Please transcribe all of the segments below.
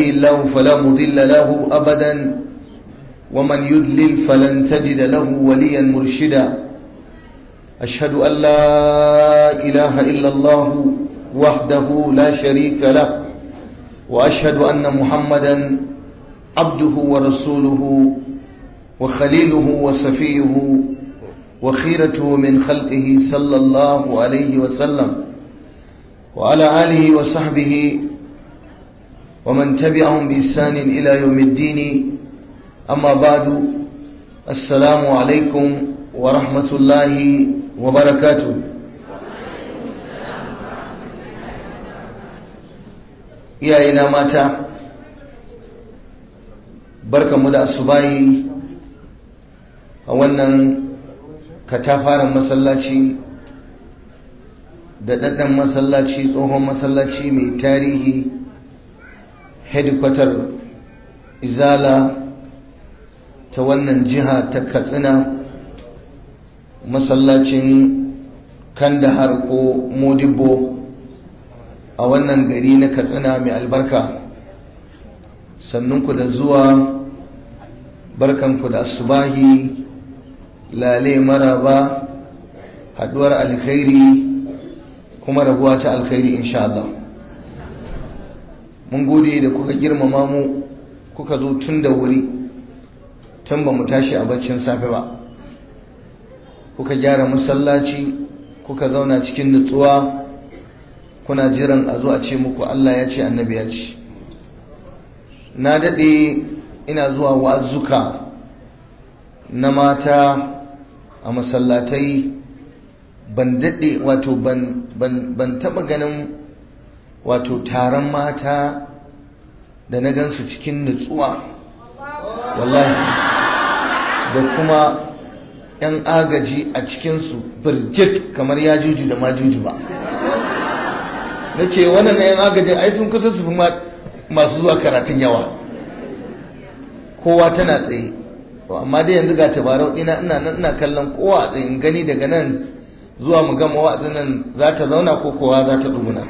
الله فلا مضل له أبدا ومن يدلل فلن تجد له وليا مرشدا أشهد أن لا إله إلا الله وحده لا شريك له وأشهد أن محمدا عبده ورسوله وخليله وصفيه وخيرته من خلقه صلى الله عليه وسلم وعلى آله وصحبه ومن تبعهم بإحسان إلى يوم الدين أما بعد السلام عليكم ورحمة الله وبركاته iyayena mata barkanmu da asubahi a wannan katafaren masallaci da ɗaɗɗan masallaci tsohon masallaci mai tarihi hedikwatar izala ta wannan jiha ta katsina masallacin kandahar ko modibo a wannan gari na katsina mai albarka sannunku da zuwa barkanku da asubahi lale maraba haduwar alkhairi kuma rabuwa ta alkhairi insha Allah mun gode da kuka girmama mu kuka zo tun da wuri tun ba mu tashi a baccin safe ba kuka gyara masallaci kuka zauna cikin nutsuwa kuna jiran a zo a ce muku Allah ya ce annabi ya ce na daɗe ina zuwa wa'azuka na mata a masallatai ban daɗe wato ban taɓa ganin wato taron mata da na gansu cikin nutsuwa wallahi da kuma 'yan agaji a cikinsu birjit kamar ya juju da majuju ba na ce wannan 'yan agajin ai sun kusa su fi masu zuwa karatun yawa kowa tana tsaye amma dai yanzu ga tabarau ina ina nan ina kallon kowa a tsayin gani daga nan zuwa mu gama wa'azin nan za ta zauna ko kowa za ta duguna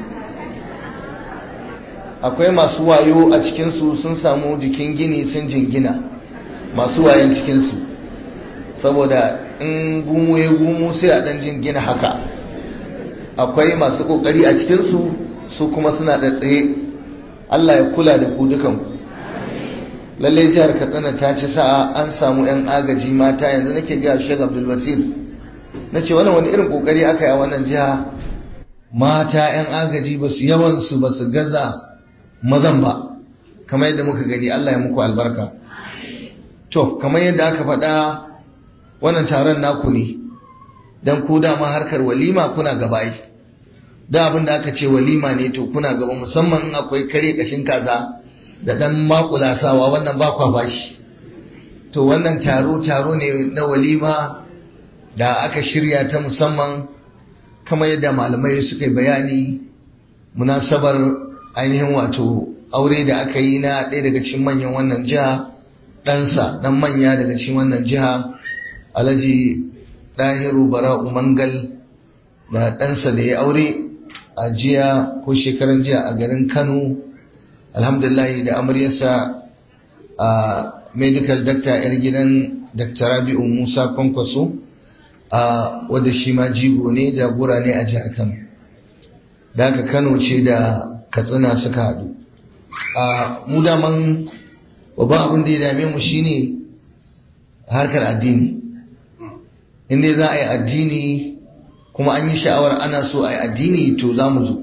akwai masu wayo a cikinsu sun samu jikin gini sun jingina masu wayan cikinsu saboda in gumu ya gumu sai a dan jingina haka akwai masu kokari a cikinsu su kuma suna da tsaye Allah ya kula da ku dukanku lallai jihar katsina ta ci sa'a an samu 'yan agaji mata yanzu nake ga shek abdul basir na ce wannan wani irin kokari aka yi a wannan jiha mata 'yan agaji ba su yawansu ba su gaza mazan ba kamar yadda muka gani allah ya muku albarka to kamar yadda aka faɗa wannan taron naku ne don ku dama harkar walima kuna gaba yi da abin da aka ce walima ne to kuna gaba musamman akwai kare kashin kaza da dan makulasawa wannan ba kwa bashi to wannan taro taro ne na walima da aka shirya ta musamman kamar yadda malamai suka yi bayani munasabar ainihin wato aure da aka yi na ɗaya daga cikin manyan wannan jiha ɗansa ɗan manya daga cikin wannan jiha alhaji ɗahiru bara'u mangal da ɗansa da ya aure a jiya ko shekaran jiya a garin kano alhamdulillah da amaryarsa a medical doctor yar gidan dr rabi'u musa kwankwaso a wadda shi ma jigo ne jagora ne a jihar kano da aka kano ce da katsina suka haɗu a mu daman babban abin da ya dame mu shine harkar addini inda za a yi addini kuma an yi sha'awar ana so a yi addini to za mu zo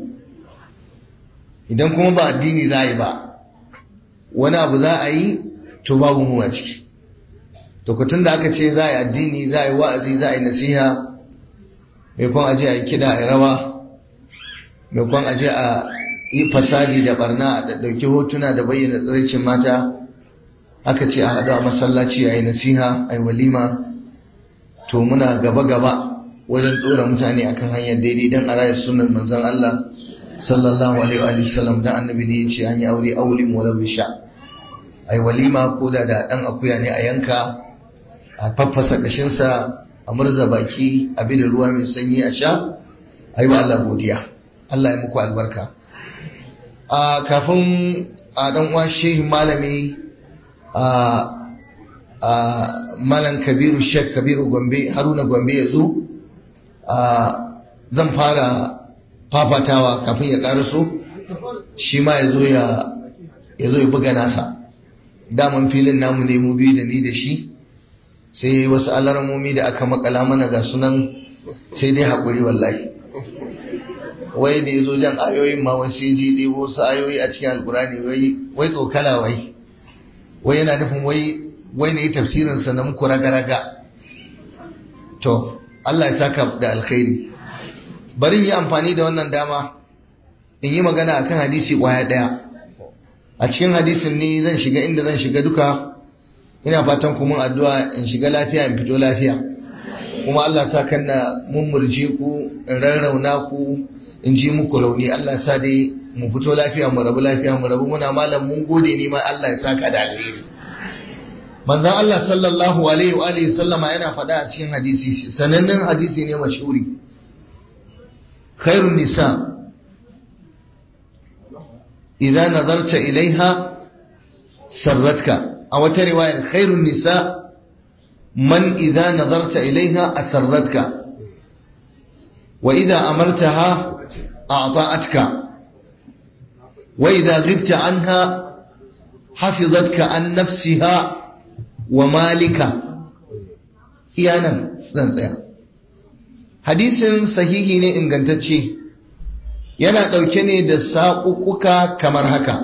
idan kuma ba addini za a yi ba wani abu za a yi to babu mu a ciki to kutun da aka ce za a yi addini za a yi wa'azi za a yi nasiha mai kwan aje a yi kida a yi rawa mai kwan aje a yi fasadi da barna a ɗauki hotuna da bayyana tsiraicin mata aka ce a haɗu a masallaci a yi nasiha a yi walima to muna gaba-gaba wajen ɗora mutane akan hanyar daidai don a raya sunan manzon Allah sallallahu alaihi wa sallam dan annabi ne yace an yi aure aulin wala bisha ai walima ko da da dan akuya ne a yanka a faffasa kashin sa a murza baki a bi da ruwa mai sanyi a sha ai wa Allah godiya Allah ya muku albarka a kafin a dan uwa shehin malami a a malam kabiru shek kabiru gombe haruna gombe ya zo zan fara fafatawa kafin ya karaso shi ma ya zo ya zo ya buga nasa daman filin namu ne mu biyu da ni da shi sai wasu alarmomi da aka makala mana ga sunan sai dai haƙuri wallahi wai da ya zo jan ayoyin ma wasu ji ɗebo wasu ayoyi a cikin alkurani wai tsokala wai wai yana nufin wai wai ne tafsirinsa na muku raga-raga to Allah ya saka da alkhairi bari yi amfani da wannan dama in yi magana akan hadisi kwaya daya a cikin hadisin ne zan shiga inda zan shiga duka ina fatan kuma addu'a in shiga lafiya in fito lafiya kuma Allah sa kan na mummurje ku in rarrauna ku in ji muku rauni Allah sa dai mu fito lafiya mu rabu lafiya mu rabu muna malam mun gode ni ma Allah ya saka da alheri manzon Allah sallallahu alaihi wa alihi sallama yana faɗa a cikin hadisi sanannen hadisi ne mashhuri khairun nisa idza nazarta ilaiha sarratka a wata riwayar khairun nisa man idza nazarta ilaiha asarratka wa idza amartaha a'ta'atka wa idza ghibta anha hafizatka an nafsiha wa malika iyanan zan tsaya hadisin sahihi ne ingantacce yana ɗauke ne da saƙuƙuka kamar haka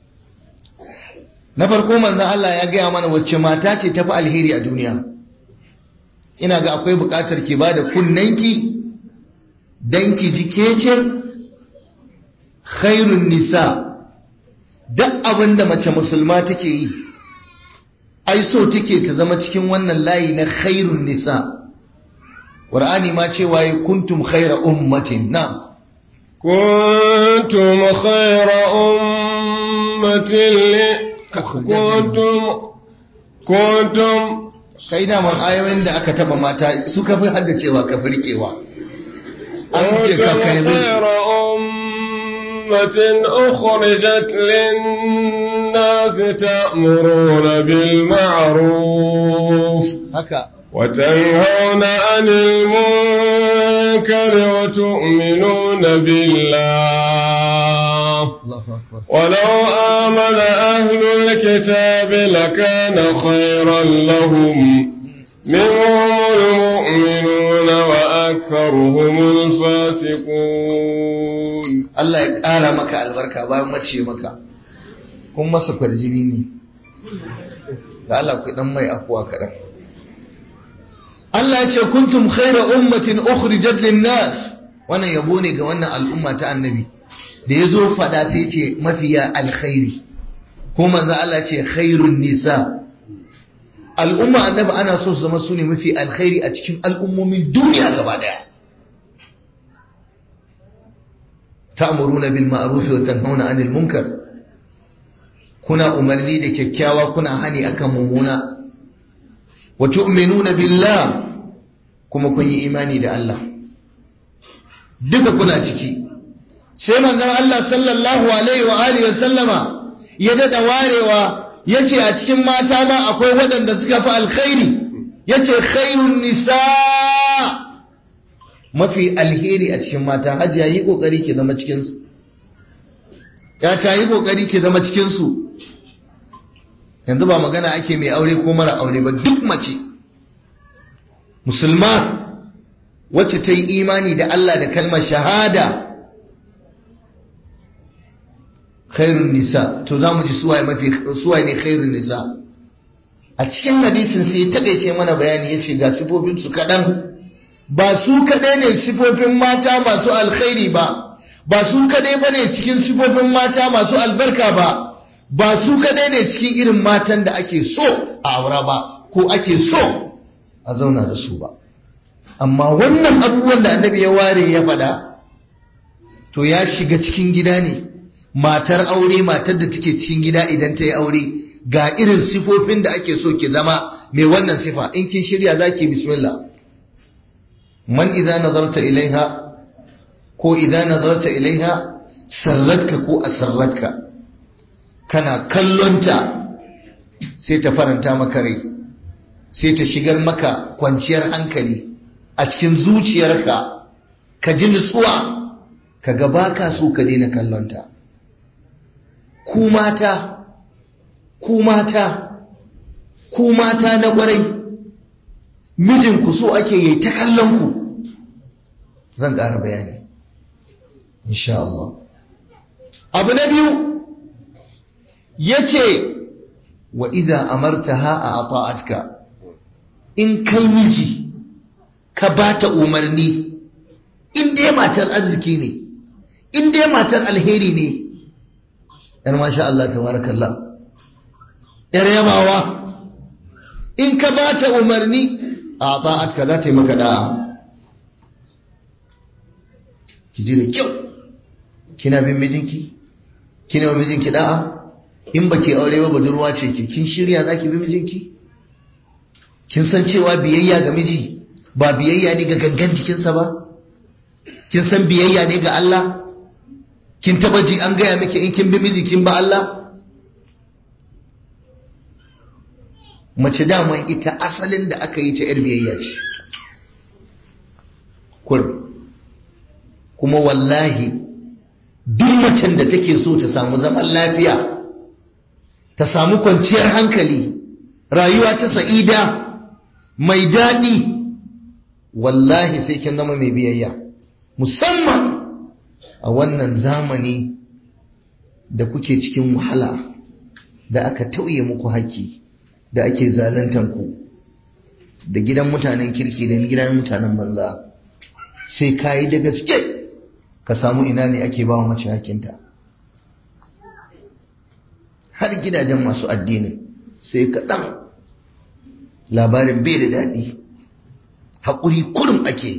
na farko manzan Allah ya gaya mana wacce mata ce tafi alheri a duniya ina ga akwai buƙatar ki ba da kunnanki don ki ji kece khairun nisa duk abin da mace musulma take yi ai so take ta zama cikin wannan layi na khairun nisa Qur'ani ma cewa yi kuntum khaira ummatin na kuntum khaira ummatin li kuntum kuntum sai da man ayoyin da aka taba mata suka fi haddacewa ka firkewa an ce ka kai khaira ummatin ukhrijat lin-nas ta'muruna bil ma'ruf haka وتنهون عن المنكر وتؤمنون بالله ولو آمن أهل الكتاب لكان خيرا لهم منهم المؤمنون وأكثرهم الفاسقون الله يقال مكة البركة بايم مچي مكة kun masa kwarjini ne da Allah ku dan mai afuwa kaɗan Allah ya ce kuntum khaira ummatin ukhrijat lin-nas wannan yabo ne ga wannan al'umma ta annabi da yazo fada sai ce mafiya alkhairi ko manzo Allah ya ce khairun nisa al'umma annabi ana so su zama su ne mafi alkhairi a cikin al'ummomin duniya gaba daya ta'muruna bil ma'ruf wa tanhauna 'anil munkar kuna umarni da kyakkyawa kuna hani akan mummuna wa tu'minuna billah kuma kun yi imani da Allah duka kuna ciki sai manzon Allah sallallahu alaihi wa alihi wa sallama ya dada warewa yace a cikin mata ma akwai waɗanda suka fi alkhairi yace khairun nisa mafi alheri a cikin mata hajiya yi kokari ki zama cikin su ya ta yi kokari ki zama cikin su yanzu ba magana ake mai aure ko mara aure ba duk mace musulma wacce ta yi imani da Allah da kalmar shahada khairun nisa to za mu ji suwaye mafi suwaye ne khairun nisa a cikin hadisin sai taƙaice mana bayani ya ce ga sifofinsu kaɗan ba su kaɗai ne sifofin mata masu alkhairi ba ba su kaɗai ba ne cikin sifofin mata masu albarka ba ba su kaɗai ne cikin irin matan da ake so a aura ba ko ake so a zauna da su ba amma wannan abubuwan da annabi ya ware ya faɗa to ya shiga cikin gida ne matar aure matar da take cikin gida idan ta yi aure ga irin sifofin da ake so ki zama mai wannan sifa in kin shirya za ki bismillah man idza nazarta ilaiha ko idza nazarta ilaiha sarratka ko asarratka kana kallonta sai ta faranta maka rai sai ta shigar maka kwanciyar hankali a cikin zuciyarka ka ji nutsuwa ka ga baka so ka daina kallonta ku mata ku mata ku mata na ƙwarai mijinku so ake yi ta kallon ku zan ƙara bayani insha Allah abu na biyu yace wa idza amartaha a ata'atka in kai miji ka bata umarni in dai matar arziki ne in dai matar alheri ne yar masha Allah tabarakallah yar yabawa in ka bata umarni a ata'atka za ta yi maka da'a ki ji da kyau kina bin mijinki kina wa mijinki da'a in baki aure ba budurwa ce ki kin shirya zaki bi mijinki kin san cewa biyayya ga miji ba biyayya ne ga gangan jikinsa ba kin san biyayya ne ga Allah kin taba ji an gaya miki in kin bi miji kin ba Allah mace dama ita asalin da aka yi ta yar biyayya ce kurum kuma wallahi duk macen da take so ta samu zaman lafiya ta samu kwanciyar hankali rayuwa ta sa'ida mai daɗi wallahi sai kin zama mai biyayya musamman a wannan zamani da kuke cikin wahala da aka tauye muku haƙƙi da ake zaluntan ku da gidan mutanen kirki da gidan mutanen banza sai ka yi da gaske ka samu ina ne ake ba wa mace hakinta har gidajen masu addinin sai kaɗan labarin bai da daɗi haƙuri kurum ake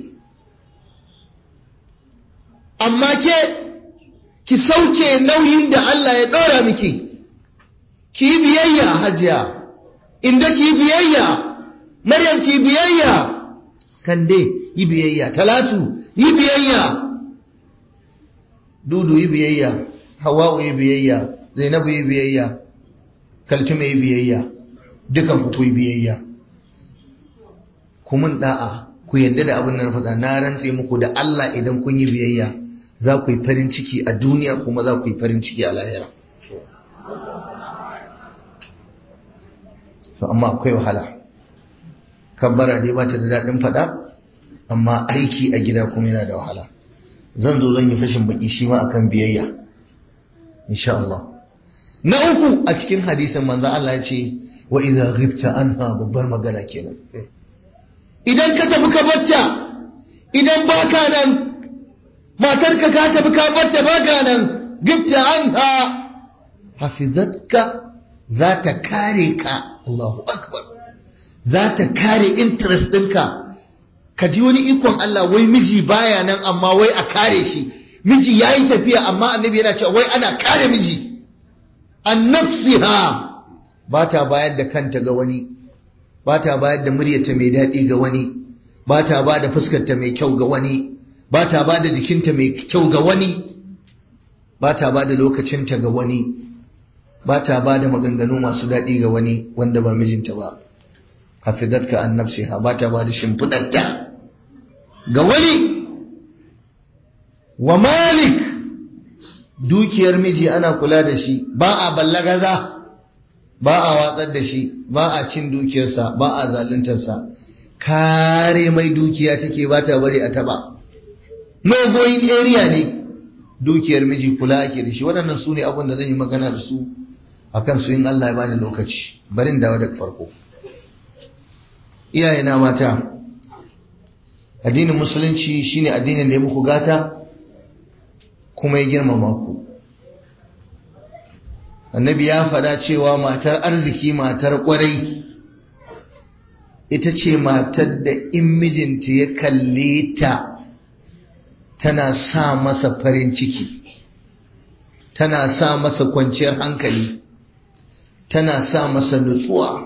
amma ke ki sauke nauyin da Allah ya ɗora miki ki biyayya hajiya inda ki biyayya maryam ki biyayya kande yi biyayya talatu yi biyayya dudu yi biyayya hawa'u yi biyayya zainabu yi biyayya kaltume yi biyayya dukan ku yi biyayya ku mun da'a ku yadda da abin da na faɗa na rantse muku da Allah idan kun yi biyayya za ku yi farin ciki a duniya kuma za ku yi farin ciki a lahira to amma akwai wahala kabbara dai ba ta da daɗin faɗa amma aiki a gida kuma yana da wahala zan zo zan yi fashin baki shi ma akan biyayya insha Allah na uku a cikin hadisin manzo Allah ya ce wa idza ghibta anha babbar magana kenan idan ka tafi ka batta idan baka nan matarka ka tafi ka batta baka nan ghibta anha hafizatka za ta kare ka Allahu akbar za ta kare interest ɗinka ka ji wani ikon Allah wai miji baya nan amma wai a kare shi miji ya yi tafiya amma annabi yana cewa wai ana kare miji an nafsiha ba ta bayar da kanta ga wani ba ta bayar da muryarta mai daɗi ga wani ba ta ba da fuskarta mai kyau ga wani ba ta ba da jikinta mai kyau ga wani ba ta ba da lokacinta ga wani ba ta ba da maganganu masu daɗi ga wani wanda ba mijinta ba hafizatka an nafsiha ba ta ba da shimfiɗarta ga wani wa malik dukiyar miji ana kula da shi ba a ballagaza ba a watsar da shi ba a cin dukiyarsa ba a zaluntarsa kare mai dukiya take ba ta bari a taba no going area ne dukiyar miji kula ake da shi waɗannan su ne abin da zan yi magana da su akan su in Allah ya bani lokaci barin dawo daga farko iyayena mata addinin musulunci shine addinin da ya muku gata kuma ya girmama ku annabi ya faɗa cewa matar arziki matar ƙwarai ita ce matar da in mijinta ya kalle ta tana sa masa farin ciki tana sa masa kwanciyar hankali tana sa masa nutsuwa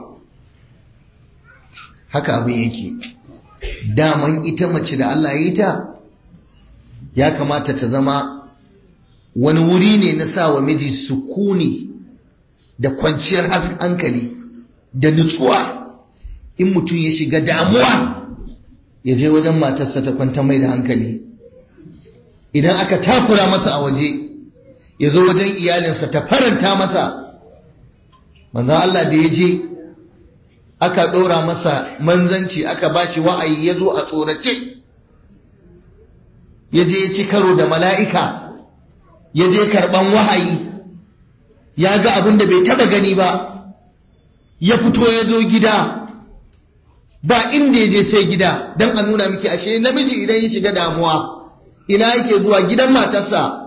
haka abin yake daman ita mace da Allah ya yi ta ya kamata ta zama wani wuri ne na sa wa miji sukuni da kwanciyar hankali da nutsuwa in mutum ya shiga damuwa ya je wajen matarsa ta kwanta mai da hankali idan aka takura masa a waje ya zo wajen iyalinsa ta faranta masa manzan Allah da ya je aka ɗora masa manzanci aka ba shi wa'ayi ya zo a tsorace ya je ya ci karo da mala'ika ya je karɓan wahayi ya ga abin da bai taɓa gani ba ya fito ya zo gida ba inda ya je sai gida don a nuna miki ashe namiji idan ya shiga damuwa ina yake zuwa gidan matarsa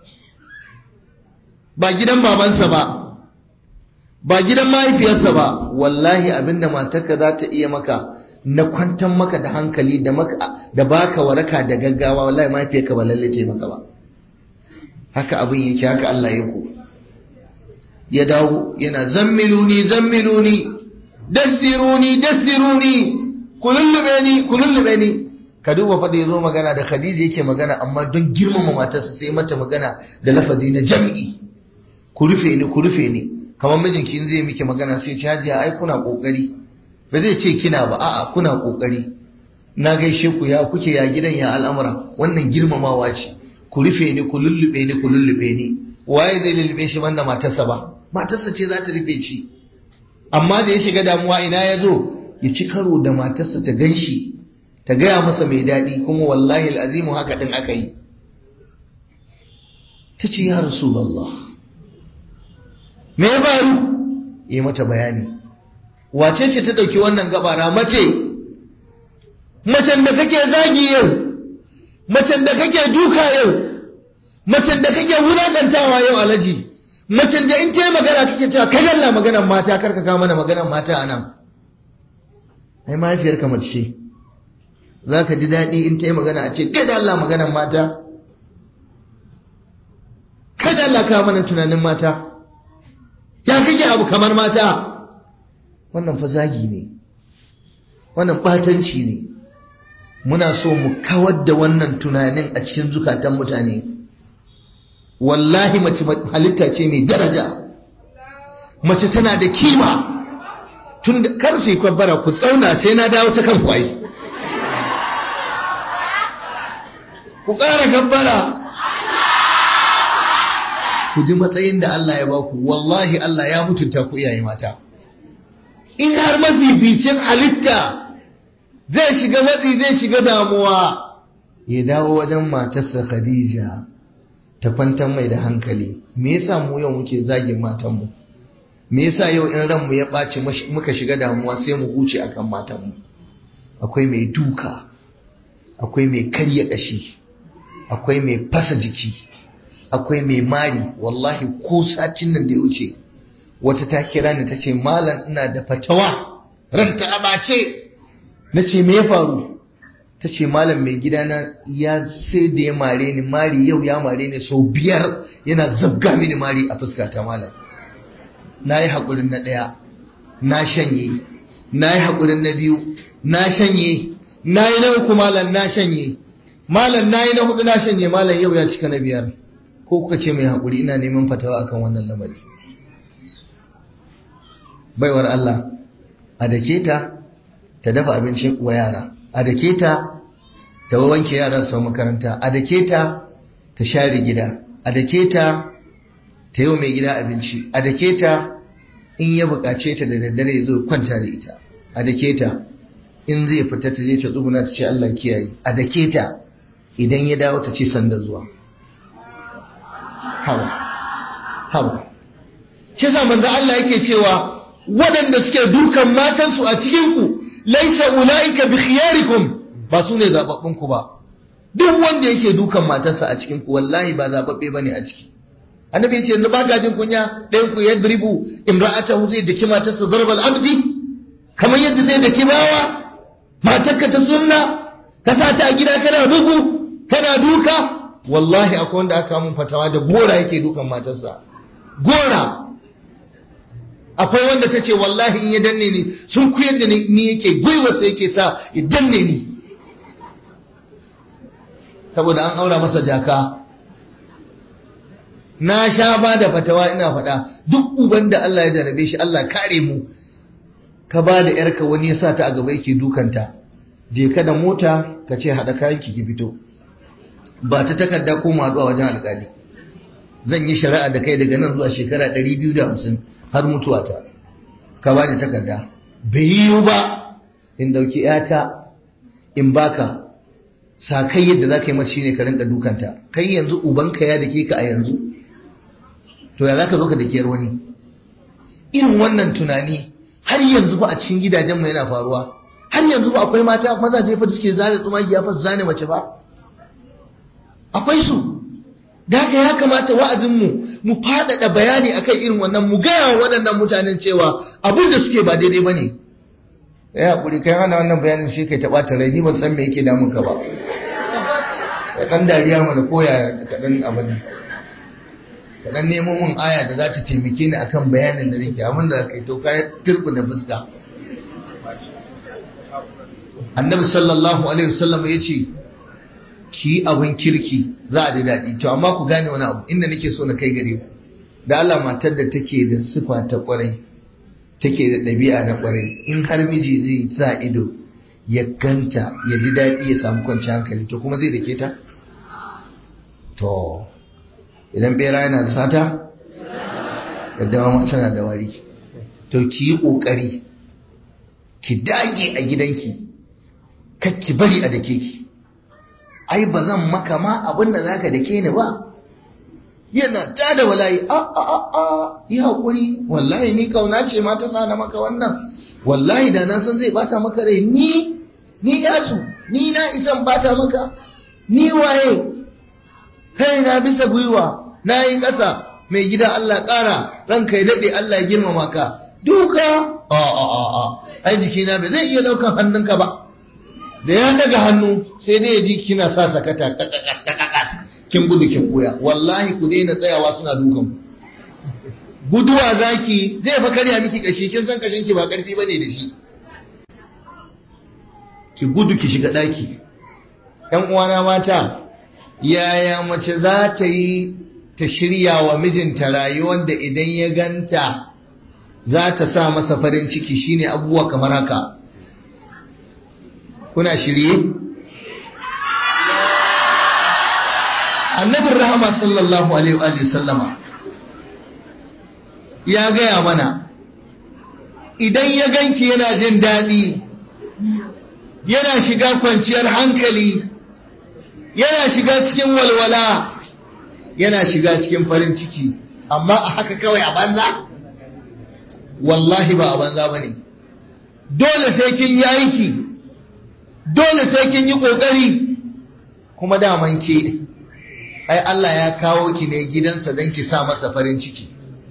ba gidan babansa ba ba gidan mahaifiyarsa ba wallahi abinda matarka za ta iya maka na kwantar maka da hankali da maka da baka waraka da gaggawa wallahi mahaifiyarka ba lalle ta maka ba haka abin yake haka Allah ya ku ya dawo yana zammiluni zammiluni dassiruni dassiruni kulullube ni kulullube ni ka duba fa da yazo magana da Khadija yake magana amma don girmama matarsa sai mata magana da lafazi na jam'i ku rufe ni ku rufe ni kamar mijinki in zai miki magana sai ci hajiya ai kuna kokari ba zai ce kina ba a'a kuna kokari na gaishe ku ya kuke ya gidan ya al'amura wannan girmamawa ce ku rufe ni ku lullube ni ku lullube ni waye zai lullube shi banda matarsa ba matarsa ce za ta rufe shi amma da ya shiga damuwa ina ya zo ya ci karo da matarsa ta ganshi ta gaya masa mai daɗi kuma wallahi al'azimu haka ɗin aka yi ta ce ya rasulallah me ya faru yi mata bayani wace ce ta ɗauki wannan gabara mace macen da kake zagi yau macen da kake duka yau macen da kake wulakantawa yau alaji macen da in ta yi magana kake cewa kai Allah maganar mata karka kawo mana maganar mata a nan ai mahaifiyarka mace ce za ka ji daɗi in ta yi magana a ce kai da Allah maganar mata kai da Allah kawo mana tunanin mata ya kake abu kamar mata wannan fa zagi ne wannan batanci ne muna so mu kawar da wannan tunanin a cikin zukatan mutane wallahi mace halitta ce mai daraja mace tana da kima tun da karfe kwabbara ku tsauna sai na dawo ta kan kwaye ku ƙara gabbara ku ji matsayin da Allah ya baku wallahi Allah ya mutunta ku iyaye mata in har mafificin halitta zai shiga matsi zai shiga damuwa ya dawo wajen matarsa Khadija ta kwantar mai da hankali me yasa mu yau muke zagin matanmu me yasa yau in ranmu ya ɓaci muka shiga damuwa sai mu huce akan matanmu akwai mai duka akwai mai karya ƙashi akwai mai fasa jiki akwai mai mari wallahi ko sacin nan da ya wuce wata ta kira ni ta ce malam ina da fatawa ranta a bace na ce me ya faru ta ce malam mai gidana ya sai da ya mare ni mari yau ya mare ni sau biyar yana zabga mini mari a fuskata malam na yi haƙurin na ɗaya na shanye na yi haƙurin na biyu na shanye na yi na uku malam na shanye malam na yi na hudu na shanye malam yau ya cika na biyar ko kuka ce mai haƙuri ina neman fatawa akan wannan lamari baiwar Allah a dake ta ta dafa abincin wa yara a dake ta ta wanke yaran su makaranta a dake ta ta share gida a dake ta ta yi mai gida abinci a dake ta in ya buƙace ta da daddare ya zo kwanta da ita a dake ta in zai fita ta je ta tsuguna ta ce Allah kiyaye a dake ta idan ya dawo ta ce sanda zuwa hawa hawa shi sa manzo Allah yake cewa waɗanda suke dukan matansu a cikin ku laisa ulaika bi khiyarikum ba su ne zababbun ku ba duk wanda yake dukan matarsa a cikin ku wallahi ba zababbe bane a ciki annabi yace yanzu ba gajin kunya ɗayan ku yadribu imra'atahu zai daki matarsa darbal abdi kamar yadda zai daki bawa matarka ta sunna ka sa ta a gida kana bugu kana duka wallahi akwai wanda aka mun fatawa da gora yake dukan matarsa gora akwai wanda ta ce wallahi in ya danne ni sun kuyar da ni yake gwiwarsa yake sa ya danne ni saboda an aura masa jaka na sha ba da fatawa ina faɗa duk uban da Allah ya jarabe shi Allah kare mu ka ba da yarka wani ya sa ta a gaba yake dukanta je ka da mota ka ce haɗa kayan ki fito ba ta takarda ko mu haɗu a wajen alƙali zan yi shari'a da kai daga nan zuwa shekara 250 har mutuwa ta ka ba da takarda bai yiwu ba in dauki yata in baka sa kai yadda za ka yi mace shine ka rinka dukanta kai yanzu ubanka ya dake ka a yanzu to ya za ka zo ka dake wani irin wannan tunani har yanzu ba a cikin gidajen mu yana faruwa har yanzu ba akwai mata mazaje fa suke zane tsumagiya fa su zane mace ba akwai su da haka ya kamata wa'azinmu mu faɗaɗa bayani akan irin wannan mu gaya wa waɗannan mutanen cewa abin da suke ba daidai ba ne ya haƙuri kai hana wannan bayanin sai kai taɓa rai ni ban san me yake damun ka ba ka ɗan dariya mana koya ka ɗan abin ka ɗan nemo mun aya da za ta taimake ni akan bayanin da nake abin da kai to ka turku da fuska annabi sallallahu alaihi wasallam ya ce ki abin kirki za a ji daɗi to amma ku gane wani abu inda nake so na kai gare ku da Allah matar da take da sifa ta kwarai take da ɗabi'a na kwarai in har miji zai sa ido ya ganta ya ji daɗi ya samu kwanciyar hankali to kuma zai dake ta to idan bera yana da sata yadda ma tana da wari to ki yi ƙoƙari ki dage a gidanki kakki bari a dake ki ai ba zan maka ma abin da zaka dake ni ba yana ta da walayi a a a a yi haƙuri wallahi ni kauna ce ma ta sa na maka wannan wallahi da na san zai bata maka rai ni ni yasu ni na isan bata maka ni waye kai na bisa gwiwa na yi ƙasa mai gida Allah ƙara ranka ya daɗe Allah ya girmama ka duka a a a a ai jikina bai zai iya ɗaukan hannunka ba da ya daga hannu sai dai ya ji kina sa sakata kakakas kakakas kin gudu kin buya wallahi ku daina tsayawa suna dukan ku guduwa zaki zai fa karya miki kashi kin san kashin ki ba karfi bane da shi ki gudu ki shiga daki ƴan uwana mata yaya mace za ta yi ta shirya wa mijinta rayuwar da idan ya ganta za ta sa masa farin ciki shine abubuwa kamar haka kuna shirye annabin rahama sallallahu alaihi wa sallama ya gaya mana idan ya ganki yana jin daɗi yana shiga kwanciyar hankali yana shiga cikin walwala yana shiga cikin farin ciki amma a haka kawai a banza wallahi ba a banza ba ne dole sai kin yi aiki dole sai kin yi ƙoƙari kuma daman ke ai Allah ya kawo ki ne gidansa don ki sa masa farin ciki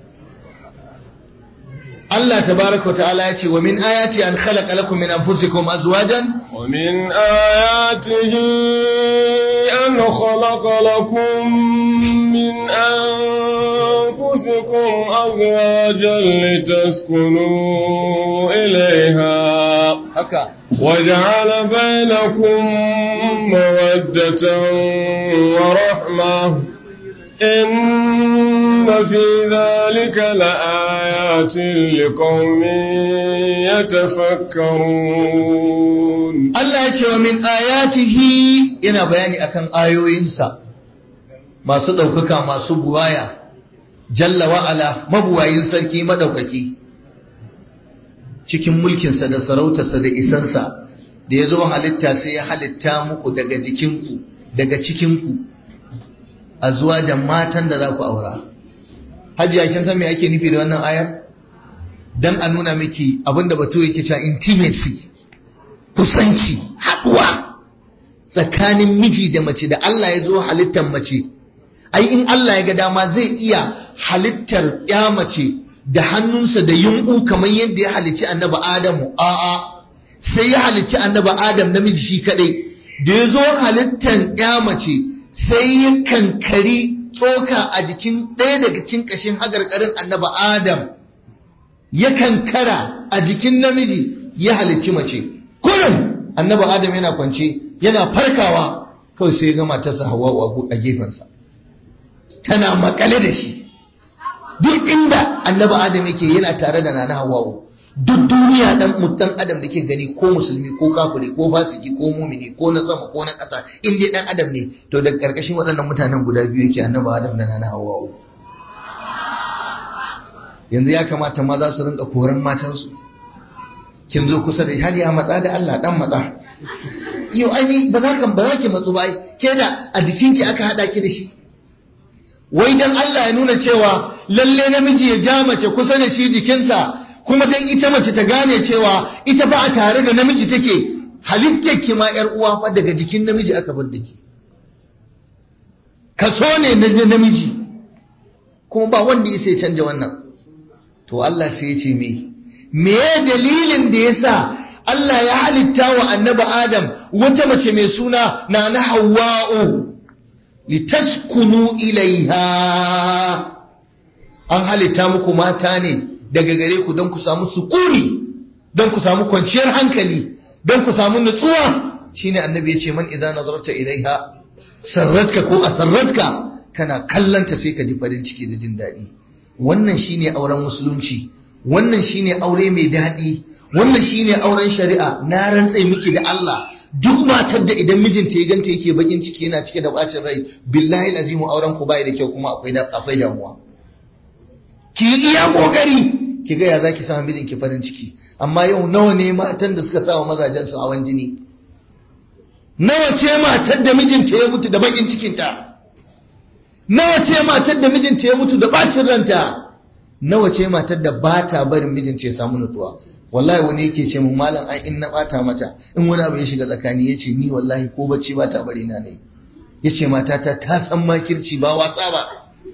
Allah tabaraka ta'ala ya ce wa min ayati an khalaqa lakum min anfusikum azwajan wa min ayatihi an khalaqa lakum min anfusikum azwajan litaskunu ilayha haka وجعل بينكم مودة ورحمة إن في ذلك لآيات لقوم يتفكرون Allah ya ce wa min ayatihi yana bayani akan ayoyinsa masu ɗaukaka masu buwaya jalla wa'ala mabuwayin sarki madaukaki cikin mulkinsa da sarautarsa da isansa da ya zo halitta sai ya halitta muku daga jikinku daga cikinku a zuwa da matan da za ku aura hajiya kin san me ake nufi da wannan ayar dan a nuna miki abinda bature yake cewa intimacy kusanci haɗuwa tsakanin miji da mace da Allah ya zo halittar mace ai in Allah ya ga dama zai iya halittar ya mace da hannunsa da yunƙu kamar yadda ya halicci annaba Adamu a'a sai ya halicci annaba Adam namiji shi kadai da ya zo halittar ya mace sai ya kankari tsoka a jikin ɗaya daga cikin ƙashin hagarƙarin annaba Adam ya kankara a jikin namiji ya halicci mace kullum annaba Adam yana kwance yana farkawa kawai sai ya ga matarsa Hawwa a gefensa tana makale da shi duk inda annabi adam yake yana tare da nana hawa'u duk duniya dan mutan adam da ke gani ko musulmi ko kafiri ko fasiki ko mumini ko na sama ko na ƙasa in dai dan adam ne to daga karkashin waɗannan mutanen guda biyu yake annabi adam da nana hawa'u yanzu ya kamata maza su rinka koran matansu kin zo kusa da har ya matsa da Allah dan matsa yau ai ba za ka ba za ki matsu ba ke da a jikinki aka hada ki da shi wai dan Allah ya nuna cewa lalle namiji ya ja mace kusa da shi jikinsa kuma dan ita mace ta gane cewa ita ba a tare da namiji take halittar ki ma yar uwa fa daga jikin namiji aka bar da ki kaso ne na namiji kuma ba wanda ya sai canja wannan to Allah sai ya ce me me dalilin da yasa Allah ya halitta wa annabi Adam wata mace mai suna na na Hawwa'u litaskunu ilaiha an halitta muku mata ne daga gare ku don ku samu sukuni don ku samu kwanciyar hankali don ku samu nutsuwa shine annabi ya ce man idza nazarta ilaiha sarratka ko asarratka kana kallanta sai ka ji farin ciki da jin daɗi wannan shine auren musulunci wannan shine aure mai daɗi wannan shine auren shari'a na rantse miki da Allah duk matar da idan mijinta ya ganta yake bakin ciki yana cike da bacin rai billahi azimu auren ku bai da kyau kuma akwai akwai damuwa ki iya kokari ki ga ya zaki samu mijinki farin ciki amma yau nawa ne matan da suka sawa mazajen su hawan jini nawa ce matar da mijinta ya mutu da bakin cikinta nawa ce matar da mijinta ya mutu da bacin ranta nawa ce matar da ba ta barin mijinta ya samu nutsuwa wallahi wani yake ce mun malam ai in na bata mata in wani abu ya shiga tsakani yace ni wallahi ko bacci ba ta bari na ne yace matata ta san makirci ba watsa ba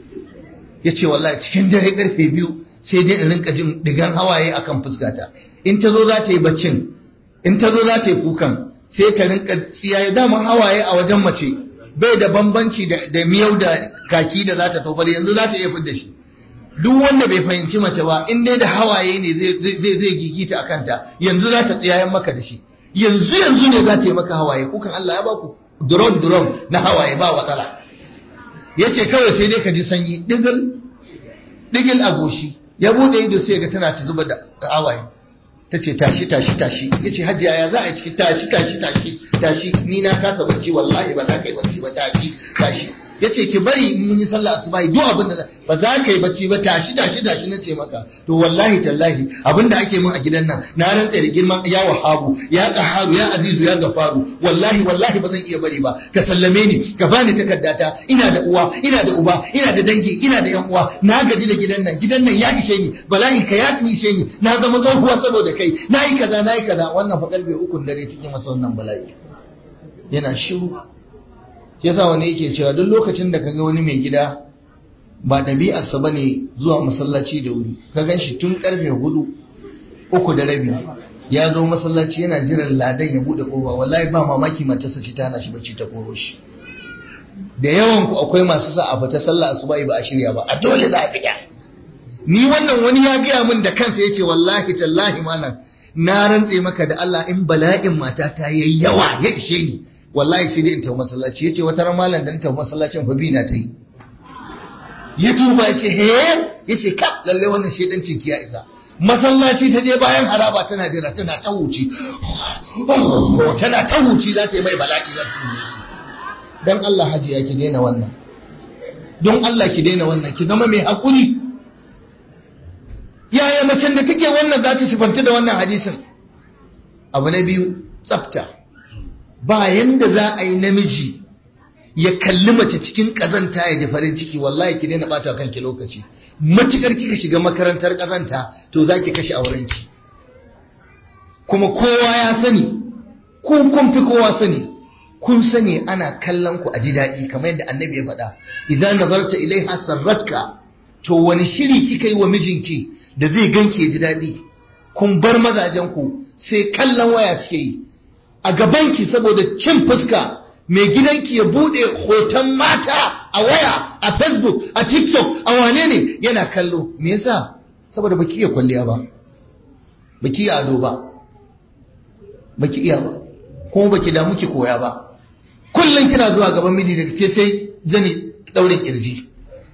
yace wallahi cikin dare karfe biyu sai dai in rinka jin digan hawaye akan fuskata in ta zo za ta yi baccin in ta zo za ta yi kukan sai ta rinka tsiyaye daman hawaye a wajen mace bai da bambanci da miyau da kaki da za ta tofar yanzu za ta iya fidda shi duk wanda bai fahimci mace ba in dai da hawaye ne zai zai gigita a kanta yanzu za ta tsiyayen maka da shi yanzu yanzu ne za ta yi maka hawaye kukan Allah ya baku durom durom na hawaye ba watsala ya ce kawai sai dai ka ji sanyi digil digil a goshi ya bude ido sai ga tana ta zuba da hawaye ta ce tashi tashi tashi ya ce hajiya ya za a yi ciki tashi tashi tashi tashi ni na kasa bacci wallahi ba za ka yi bacci ba tashi tashi ya ce ki bari mun yi sallah asuba duk abin da ba za ka yi bacci ba tashi tashi tashi na ce maka to wallahi tallahi abin da ake mun a gidan nan na rantsa da girman ya wahabu ya qaharu ya azizu ya gafaru wallahi wallahi ba zan iya bari ba ka sallame ni ka bani takaddata ina da uwa ina da uba ina da dangi ina da yan uwa na gaji da gidan nan gidan nan ya ishe ni bala'i ka ya ishe ni na zama tsohuwa saboda kai na yi kaza na yi kaza wannan fa karfe ukun dare cikin masa wannan bala'i yana shiru yasa wani yake cewa duk lokacin da kaga wani mai gida ba ɗabi'arsa ba ne zuwa masallaci da wuri ka gan shi tun karfe hudu uku da rabi ya zo masallaci yana jiran ladan ya buɗe ƙofa wallahi ba mamaki matarsa ce ta hana shi bacci ta koro shi da yawan ku akwai masu sa a fita sallah asuba ba a shirya ba a dole za a fita ni wannan wani ya gaya min da kansa yace wallahi tallahi malam na rantse maka da Allah in bala'in mata ta yayi yawa ya ishe ni wallahi sai dai in tafi masallaci yace wata ran malam dan tafi masallacin fa bina ta yi ya duba yace he yace kap lalle wannan shedancin ki ya isa masallaci ta je bayan haraba tana jira tana ta huci tana ta huci za ta yi mai bala'i za ta yi shi dan Allah hajiya ki daina wannan don Allah ki daina wannan ki zama mai hakuri yaya macen da take wannan za ta sifanta da wannan hadisin abu na biyu tsafta ba yanda za a yi namiji ya kalli mace cikin kazanta ya ji farin ciki wallahi ki daina bata kanki lokaci matukar kika shiga makarantar kazanta to za ki kashe aurenki kuma kowa ya sani kun kun fi kowa sani kun sani ana kallon ku a ji daɗi kamar yadda annabi ya faɗa idan nazarta ilaiha sarratka to wani shiri kika yi wa mijinki da zai ganki ya ji daɗi kun bar mazajen ku sai kallon waya suke yi a gabanki saboda cin fuska mai gidanki ya bude hoton mata a waya a facebook a tiktok a wane ne yana kallo me yasa saboda baki iya kwalliya ba baki iya ado ba baki iya ba kuma baki damu ki koya ba kullum kina zuwa gaban miji da ce sai zani daurin kirji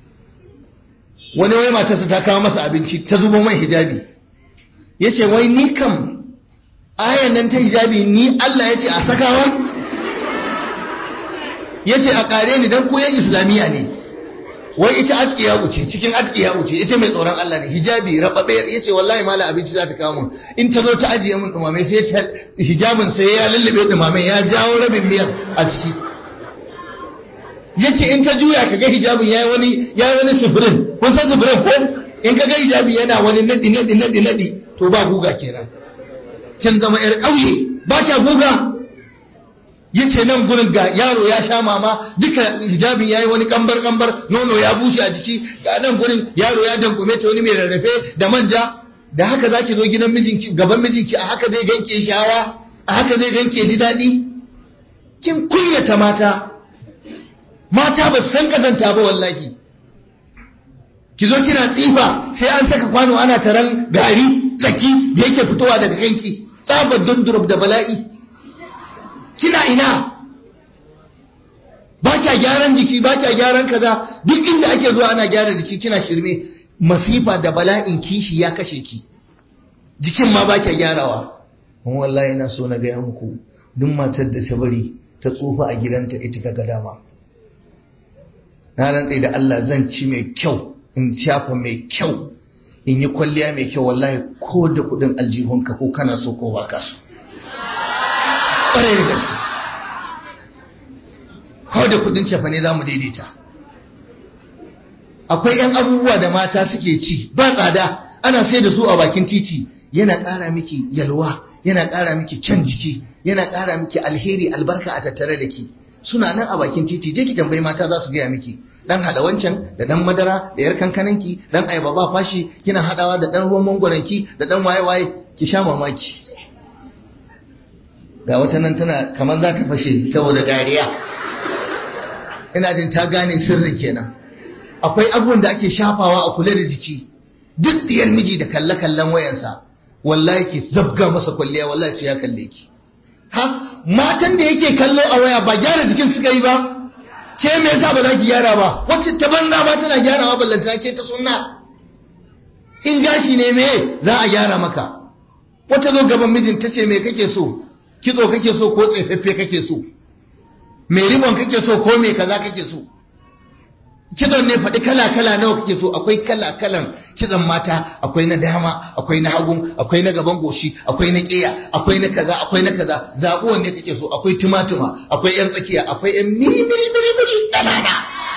wani wai matarsa ta kawo masa abinci ta zubo mai hijabi ya ce wai ni kam ayan nan ta hijabi ni Allah ya ce a sakawa ya ce a ƙare ni don koyon islamiyya ne wai ita atkiya wuce cikin atkiya wuce ita mai tsoron Allah ne hijabi rababe ya ce wallahi mala abinci za ta kawo mun in ta zo ta ajiye mun dumame sai ta hijabin sai ya lullube dumame ya jawo rabin miyar a ciki ya ce in ta juya ka ga hijabin ya yi wani ya yi wani sufurin kun san sufurin ko in ka ga hijabi yana wani nadi nadi nadi nadi to ba guga kenan kin zama yar ƙauye ba ta guga yace nan gurin ga yaro ya sha mama duka hijabi yayi wani kambar kambar nono ya bushe a jiki ga nan gurin yaro ya dankume ta wani mai rarrafe da manja da haka zaki zo gidan mijinki gaban mijinki a haka zai ganke shawa a haka zai ganke ji daɗi kin kunyata mata mata ba san kazanta ba wallahi ki zo kina tsifa sai an saka kwano ana taran gari tsaki da yake fitowa daga ganki tsabar dundurub da bala'i kina ina ba kya gyaran jiki ba kya gyaran kaza duk inda ake zuwa ana gyara jiki kina shirme masifa da bala'in kishi ya kashe ki jikin ma ba kya gyarawa kuma wallahi ina so na gaya muku duk matar da ta bari ta tsufa a gidanta ita ta ga dama na rantse da Allah zan ci mai kyau in shafa mai kyau in yi kwalliya mai kyau wallahi ko da kudin aljihunka ko kana so ko ba ka so ƙwarai da gaske ko da kudin cefa ne za mu daidaita akwai 'yan abubuwa da mata suke ci ba tsada ana sai da su a bakin titi yana ƙara miki yalwa yana ƙara miki kyan jiki yana ƙara miki alheri albarka a tattare da ki suna nan a bakin titi je ki tambayi mata za su gaya miki dan hada wancan da dan madara da yar kankananki dan ayaba ba fashi kina hadawa da dan ruwan mangwaranki da dan waye waye ki sha mamaki ga wata nan tana kamar za ta fashe saboda dariya ina jin ta gane sirrin kenan akwai abubuwan da ake shafawa a kula da jiki duk diyar miji da kalle kallon wayansa wallahi ki zabga masa kwalliya wallahi sai ya kalle ki ha matan da yake kallo a waya ba gyara jikin suka yi ba ke me yasa ba za ki gyara ba wacce ta banza ba tana gyarawa ballanta ke ta sunna in gashi ne me za a gyara maka wata zo gaban mijin ta ce me kake so kitso kake so ko tsefaffe kake so me rimon kake so ko me kaza kake so kitson ne faɗi kala kala nawa kake so akwai kala kalan kitson mata akwai na dama akwai na hagu akwai na gaban goshi akwai na ƙeya akwai na kaza akwai na kaza zaɓi wanne kake so akwai tumatuma akwai yan tsakiya akwai yan miri miri miri miri ƙanana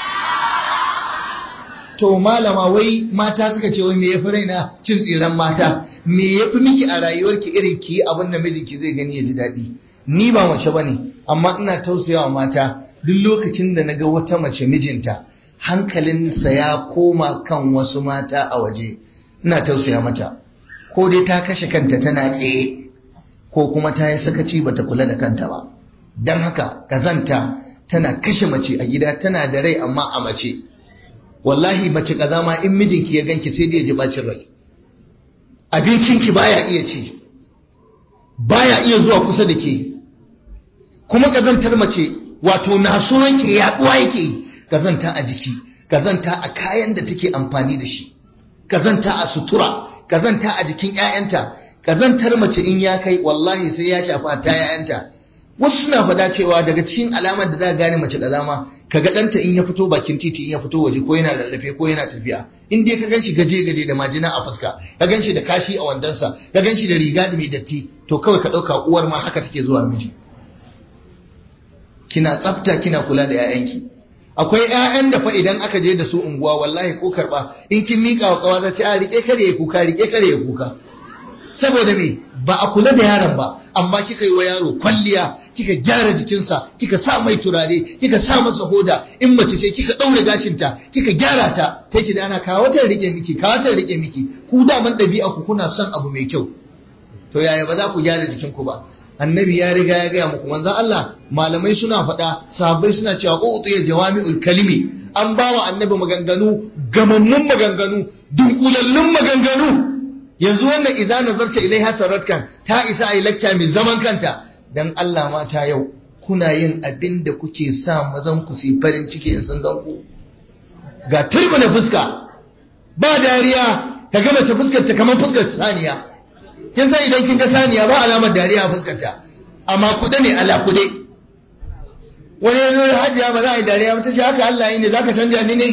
to malama wai mata suka ce wai me yafi raina cin tsiran mata me yafi miki a rayuwarki irin ki abin da mijinki zai gani ya ji daɗi ni ba mace bane amma ina tausayawa mata duk lokacin da naga wata mace mijinta hankalinsa ya koma kan wasu mata a waje ina tausaya mata ko dai ta kashe kanta tana tsaye ko kuma ta yi sakaci bata kula da kanta ba don haka kazanta tana kashe mace a gida tana da rai amma a mace wallahi mace kaza ma in mijinki ya ganki sai dai ya ji bacin rai abincinki baya iya ci baya iya zuwa kusa da ke kuma kazantar mace wato naso yake yaduwa yake kazanta a jiki kazanta a kayan da take amfani da shi kazanta a sutura kazanta a jikin ƴaƴanta kazantar mace in ya kai wallahi sai ya shafa ta ƴaƴanta wasu suna faɗa cewa daga cikin alamar da za ka gane mace kazama kaga ɗanta in ya fito bakin titi in ya fito waje ko yana rarrafe ko yana tafiya in dai ka ganshi gaje gaje da majina a fuska ka ganshi da kashi a wandonsa ka ganshi da riga da mai datti to kawai ka ɗauka uwar ma haka take zuwa miji kina tsafta kina kula da 'ya'yanki akwai ƴaƴan da fa idan aka je da su unguwa wallahi ko karba in kin mika wa kawa zaci a rike kare ya kuka rike kare ya kuka saboda me ba a kula da yaron ba amma kika yi wa yaro kwalliya kika gyara jikinsa kika sa mai turare kika sa masa hoda in mace ce kika daure gashinta kika gyara ta sai ki da ana kawo ta rike miki kawo ta rike miki ku da man dabi'a ku kuna son abu mai kyau to yaya ba za ku gyara jikinku ba annabi ya riga ya gaya muku manzon Allah malamai suna faɗa sahabbai suna cewa utiya jawami'ul kalimi an ba wa annabi maganganu gamammun maganganu dunkulallun maganganu yanzu wannan idan nazarta ilaiha saratkan ta isa ai lacca mai zaman kanta dan Allah mata yau kuna yin abin da kuke sa mazan ku su farin ciki in sun gan ku ga turbina fuska ba dariya ka ga mace fuskar ta kamar fuskar saniya kin san idan kin ga saniya ba alamar dariya a fuskar ta amma kuɗe ne ala kuɗe wani yanzu da hajiya ba za a yi dariya ba ta ce haka Allah yi ne za ka canja ni ne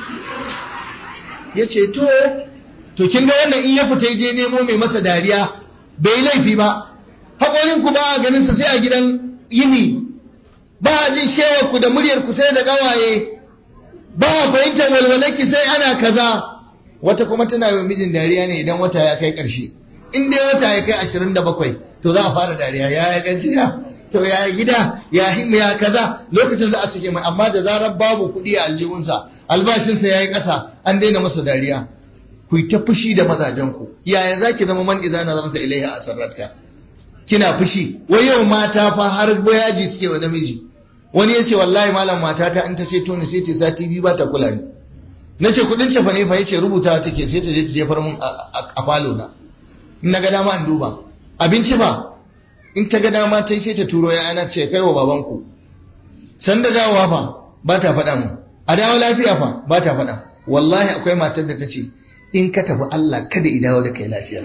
ya ce to to kin ga wannan in ya fita je nemo mai masa dariya bai laifi ba haƙorin ku ba a ganin sa sai a gidan yini ba a jin shewar ku da muryar ku sai da ƙawaye ba a fahimtar walwalarki sai ana kaza wata kuma tana yi mijin dariya ne idan wata ya kai ƙarshe in dai wata ya kai ashirin da bakwai to za a fara dariya ya ya gajiya to ya gida ya himu ya kaza lokacin za a suke mai amma da zarar babu kuɗi a aljihunsa albashinsa ya yi ƙasa an daina masa dariya ku yi ta fushi da mazajenku yaya za ki zama man iza na zamta ilaiha a sarratka kina fushi wai yau mata fa har boyaji suke wa namiji wani ya ce wallahi malam matata in ta sai toni sai ta sati biyu ba ta kula ni na ce kudin cefa ne fa yace rubuta take sai ta je ta jefar mun a falo na in na ga dama in duba abinci ba in ta ga dama ta sai ta turo ya ana ce kai wa babanku san da dawowa fa ba ta faɗa mu a dawo lafiya fa ba ta faɗa wallahi akwai matar da ta ce in ka tafi Allah kada i dawo da kai lafiya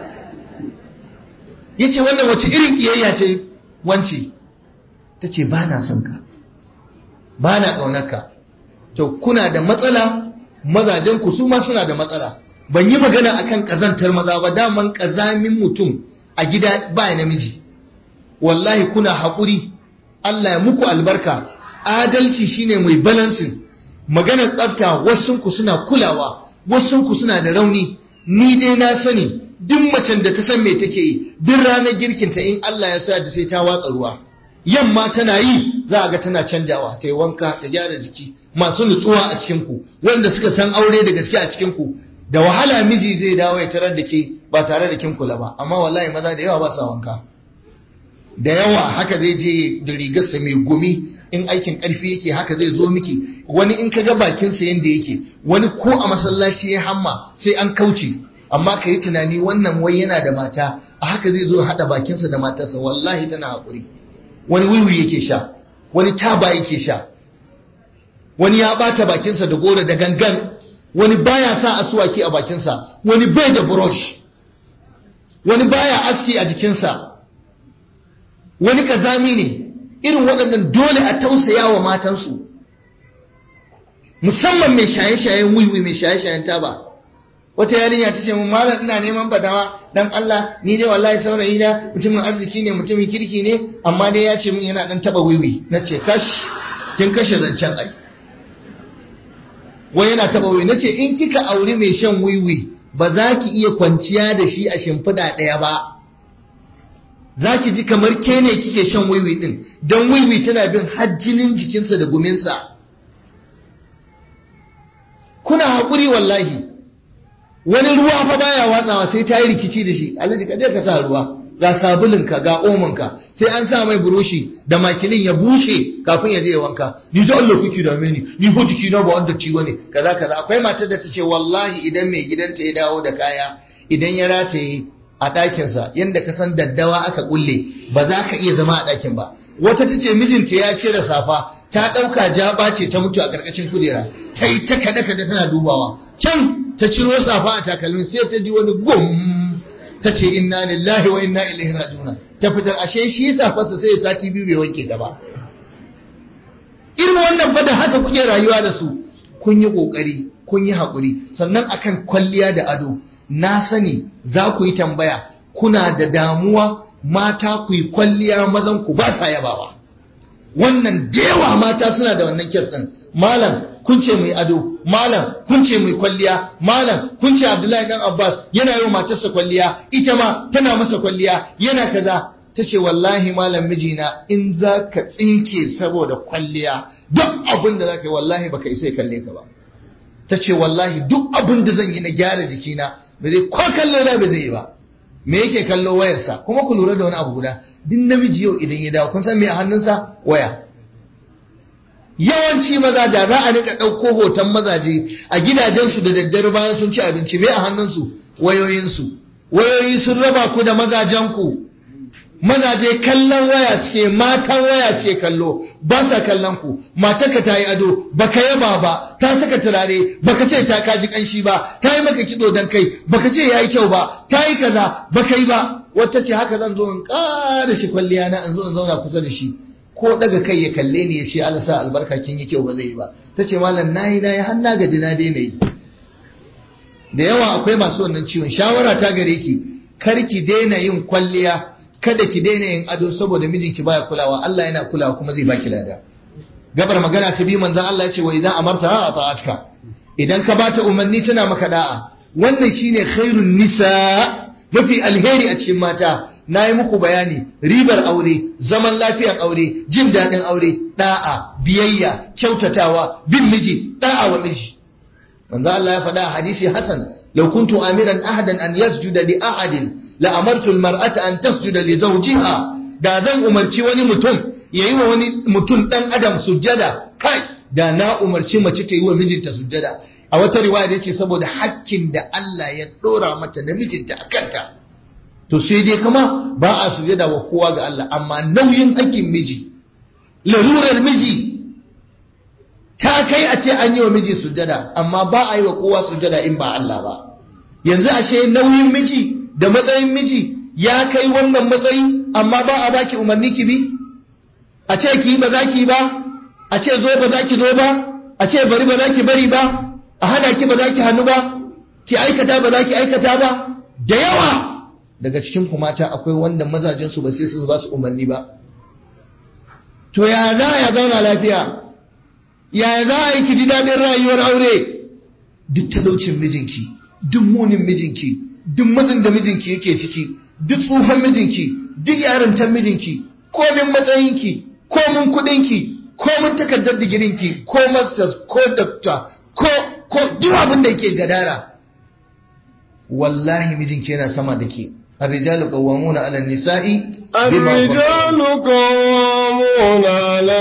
yace wannan wace irin kiyayya ce wance ta ce ba na son ka ba na ƙaunarka to kuna da matsala mazajenku su ma suna da matsala ban yi magana akan ƙazantar maza ba daman ƙazamin mutum a gida ba namiji wallahi kuna haƙuri Allah ya muku albarka adalci shine mai balansin maganar tsafta wasunku suna kulawa wasunku suna da rauni ni dai na sani duk macen da ta san me take yi duk ranar girkinta in Allah ya sa da sai ta watsa ruwa yamma tana yi za a ga tana canjawa ta yi wanka ta gyara jiki masu nutsuwa a cikinku wanda suka san aure da gaske a cikinku da wahala miji zai dawo ya tarar da ke ba tare da kin kula ba amma wallahi maza da yawa ba sa wanka da yawa haka zai je da rigarsa mai gumi in aikin karfi yake haka zai zo miki wani in ka ga bakinsa yanda yake wani ko a masallaci ya hamma sai an kauce amma ka yi tunani wannan wai yana da mata a haka zai zo haɗa bakinsa da matarsa wallahi tana haƙuri wani wiwi yake sha wani taba yake sha wani ya bata bakinsa da goro da gangan wani baya sa asuwaki a bakinsa wani bai da brush wani baya aski a jikinsa wani kazami ne irin waɗannan dole a tausaya wa matansu musamman mai shaye-shayen wiwi mai shaye-shayen taba wata yarinya ta ce mun malam ina neman fadawa dan Allah ni dai wallahi saurayi na mutumin arziki ne mutumin kirki ne amma dai ya ce min yana dan taba wiwi nace kash kin kashe zancen ai wai yana taba wiwi nace in kika auri mai shan wiwi ba za ki iya kwanciya da shi a shimfiɗa ɗaya ba za ki ji kamar ke ne kike shan wiwi din don wiwi tana bin hajjinin jikinsa da guminsa kuna haƙuri wallahi wani ruwa fa baya watsawa sai ta yi rikici da shi alhaji ka je ka sa ruwa ga sabulunka ga omanka sai an sa mai buroshi da makilin ya bushe kafin ya je ya wanka ni da Allah kuke da ni ni ko jiki na ba wanda ciwo ne kaza kaza akwai matar da ta ce wallahi idan mai gidanta ya dawo da kaya idan ya rataye a ɗakinsa yadda ka san daddawa aka kulle ba za ka iya zama a ɗakin ba wata ta ce mijinta ya cire safa ta ɗauka jaba ce ta mutu a ƙarƙashin kujera ta yi ta kada kada tana dubawa can ta ciro safa a takalmin sai ta ji wani gum ta ce inna lillahi wa inna ilaihi raji'un ta fitar ashe shi safarsa sai ya sati biyu bai wanke ta ba irin wannan fa da haka kuke rayuwa da su kun yi kokari kun yi hakuri sannan akan kwalliya da ado na sani za ku yi tambaya kuna da damuwa mata ku yi kwalliya mazan ku ba sa yabawa wannan da yawa mata suna da wannan kes din malam kun ce mai ado malam kun ce mai kwalliya malam kun ce abdullahi dan abbas yana yi wa matarsa kwalliya ita ma tana masa kwalliya yana kaza ta ce wallahi malam mijina in za ka tsinke saboda kwalliya duk abin da za ka yi wallahi baka isa kalle ka ba ta ce wallahi duk abin da zan yi na gyara jikina ba zai ko kallo na ba zai yi ba me yake kallo wayarsa kuma ku lura da wani abu guda duk namiji yau idan ya dawo kun san me a hannunsa waya yawanci maza da za a rika ɗauko hoton mazaje a gidajensu da daddare bayan sun ci abinci me a hannunsu wayoyinsu wayoyi sun raba ku da mazajenku mazaje kallon waya suke matan waya suke kallo ba sa kallon ku matarka ta yi ado baka yaba ba ta saka turare baka ce ta kaji kanshi ba ta yi maka kido dan kai baka ce yayi kyau ba ta yi kaza baka yi ba wata ce haka zan zo in ƙara shi kwalliya na in zo in zauna kusa da shi ko daga kai ya kalle ni ya ce Allah sa albarka kin yi kyau ba zai yi ba ta ce malam nayi nayi har na gaji na daina yi da yawa akwai masu wannan ciwon shawara ta gare ki kar ki daina yin kwalliya kada ki daina yin ado saboda mijinki baya kulawa Allah yana kulawa kuma zai baki lada gabar magana ta biyu manzon Allah ya ce wa idan amarta ha ata'atka idan ka bata umarni tana maka da'a wannan shine khairun nisa mafi alheri a cikin mata na yi muku bayani ribar aure zaman lafiyar aure jin daɗin aure da'a biyayya kyautatawa bin miji da'a wa miji manzo Allah ya faɗa a hadisi Hassan law kuntu amiran ahadan an yasjuda li ahadin la amartu almar'ata an tasjuda li zawjiha da zan umarci wani mutum yayi wa wani mutum dan adam sujjada kai da na umarci mace ta yi wa mijinta sujjada a wata riwaya yace saboda hakkin da Allah ya dora mata da mijinta akanta to sai dai kuma ba a sujjada wa kowa ga Allah amma nauyin hakkin miji larurar miji ta kai a ce an yi wa miji sujjada amma ba a yi wa kowa sujjada in ba Allah ba yanzu ashe nauyin miji da matsayin miji ya kai wannan matsayi amma ba a baki umarni ki bi a ce ki ba za ki ba a ce zo ba za ki zo ba a ce bari ba za ki bari ba a hana ki ba za ki hannu ba ki aikata ba za ki aikata ba da yawa daga cikin ku mata akwai wanda mazajen su ba sai su ba su umarni ba to ya za ya zauna lafiya yaya za a yi ki ji daɗin rayuwar aure duk talaucin mijinki duk munin mijinki duk matsin da mijinki yake ciki duk tsufan mijinki duk yarintar mijinki komin matsayinki komin kuɗinki komin takardar digirinki ko masters ko doctor ko ko duk abin da yake gadara wallahi mijinki yana sama da ke الرجال قوامون على النساء الرجال قوامون على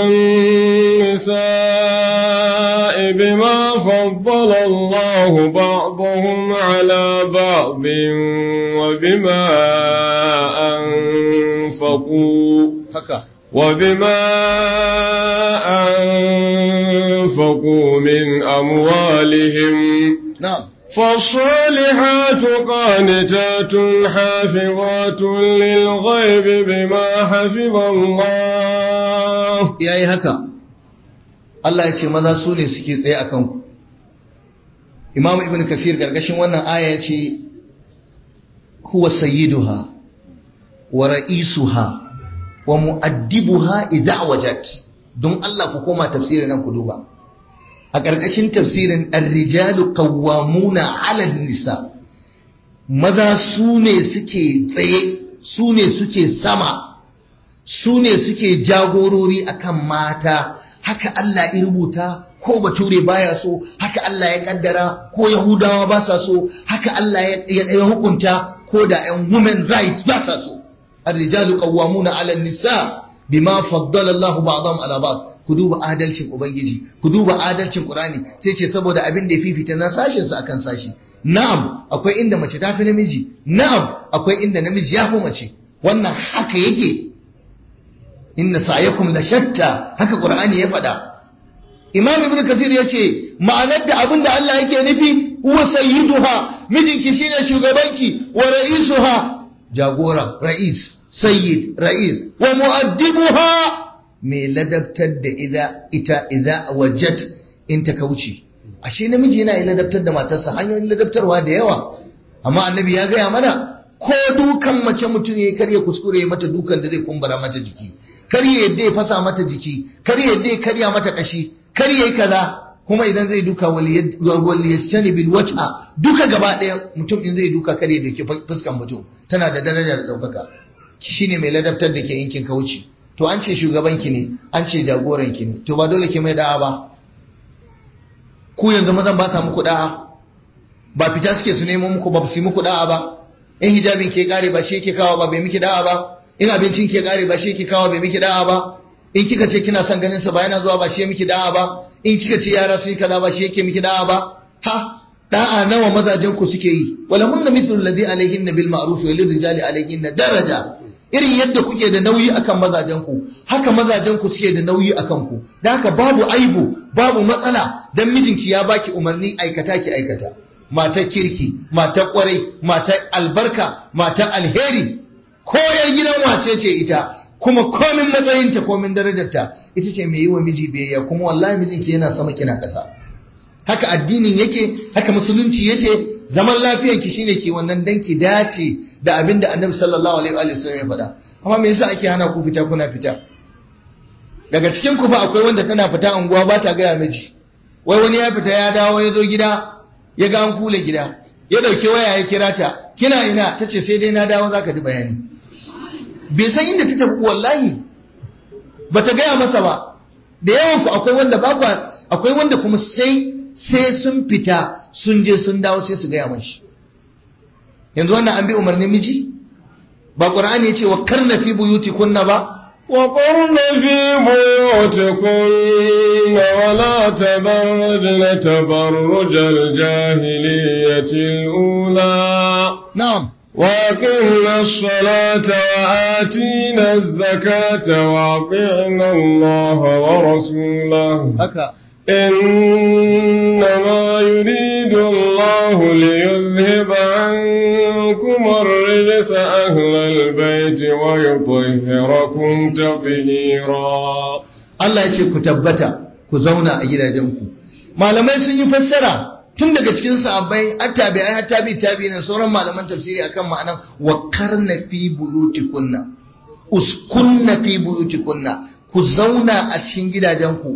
النساء بما فضل الله بعضهم على بعض وبما أنفقوا وبما أنفقوا من أموالهم نعم فالصالحات قانتات حافظات للغيب بما حفظ الله yayi haka Allah ya ce maza su ne suke tsaye akan ku Imam Ibn Kathir gargashin wannan aya ya ce huwa sayyiduha wa ra'isuha wa mu'addibuha idza wajat don Allah ku koma tafsirin nan ku duba a ƙarƙashin tafsirin ar-rijalu qawwamuna 'ala nisa maza su ne suke tsaye su ne suke sama su ne suke jagorori akan mata haka Allah ya rubuta ko bature baya so haka Allah ya kaddara ko yahudawa ba sa so haka Allah ya hukunta ko da yan women rights ba sa so ar-rijalu qawwamuna 'ala nisa bima faddala Allahu ba'dahum 'ala ba'd ku duba adalcin ubangiji ku duba adalcin qur'ani sai ce saboda abin da ya fifita na sashin sa akan sashi na'am akwai inda mace ta fi namiji na'am akwai inda namiji ya fi mace wannan haka yake inna sa'yakum la shatta haka qur'ani ya faɗa imam ibnu kasir ya ce ma'anar da abin da Allah yake nufi huwa sayyiduha mijinki shine shugabanki wa ra'isuha jagora ra'is sayyid ra'is wa mu'addibuha mai ladabtar da ita idza wajat in ta kauce ashe namiji yana ladabtar da matarsa hanyoyin ladabtarwa da yawa amma annabi ya gaya mana ko dukan mace mutum ya karya kuskure mata dukan da zai kumbura mata jiki kar ya yadda ya fasa mata jiki kar ya yadda ya karya mata kashi kar ya yi kaza kuma idan zai duka wali yastani bil wajha duka gaba daya mutum in zai duka kar ya dake fuskan mutum tana da daraja da daukaka shine mai ladabtar da ke yankin kauci to an ce shugabanki ne an ce jagoranki ne to ba dole ki mai da'a ba ku yanzu mazan ba sa muku da'a ba fita suke su nemo muku ba su muku da'a ba in hijabin ke kare ba shi yake kawo ba bai miki da'a ba in abincin ke kare ba shi yake kawo bai miki da'a ba in kika ce kina son ganin sa ba yana zuwa ba shi miki da'a ba in kika ce yara sun yi kaza ba shi yake miki da'a ba ha da'a nawa mazajen ku suke yi wala hunna mithlu alladhi alayhinna bil ma'ruf wa lil rijali alayhinna daraja irin yadda kuke da nauyi akan mazajenku haka mazajenku suke da nauyi akan ku da haka babu aibu babu matsala dan mijinki ya baki umarni aikata ki aikata matar kirki matar kwarai matar albarka matar alheri ko yar gidan wace ce ita kuma komin matsayinta komin darajarta ita ce mai yi wa miji biyayya kuma wallahi mijinki yana sama kina ƙasa haka addinin yake haka musulunci yace zaman lafiyar ki shine ki wannan dan ki dace da abin da annabi sallallahu alaihi wa sallam ya faɗa amma me yasa ake hana ku fita kuna fita daga cikin ku fa akwai wanda tana fita unguwa ba ta gaya miji wai wani ya fita ya dawo ya zo gida ya ga an kule gida ya dauke waya ya kira ta kina ina tace sai dai na dawo zaka ji bayani bai san inda ta tafi wallahi bata gaya masa ba da yawan ku akwai wanda ba akwai wanda kuma sai sai sun fita sun je sun dawo sai su gaya mashi yanzu wannan an bi umarnin miji ba qur'ani yace wa karna fi buyuti kunna ba wa qurna fi buyutikunna wa la tabarrajna tabarrujal jahiliyyati ula na'am وأقمنا الصلاة وآتينا الزكاة وأطعنا الله ورسوله haka إنما يريد الله ليذهب عنكم الرجس أهل البيت ويطهركم تطهيرا Allah ya ce ku tabbata ku zauna a gidajenku malamai sun yi fassara tun daga cikin sahabbai har tabi'ai har tabi tabi na sauran malaman tafsiri akan ma'anan wa karna fi buyutikunna uskunna fi buyutikunna ku zauna a cikin gidajenku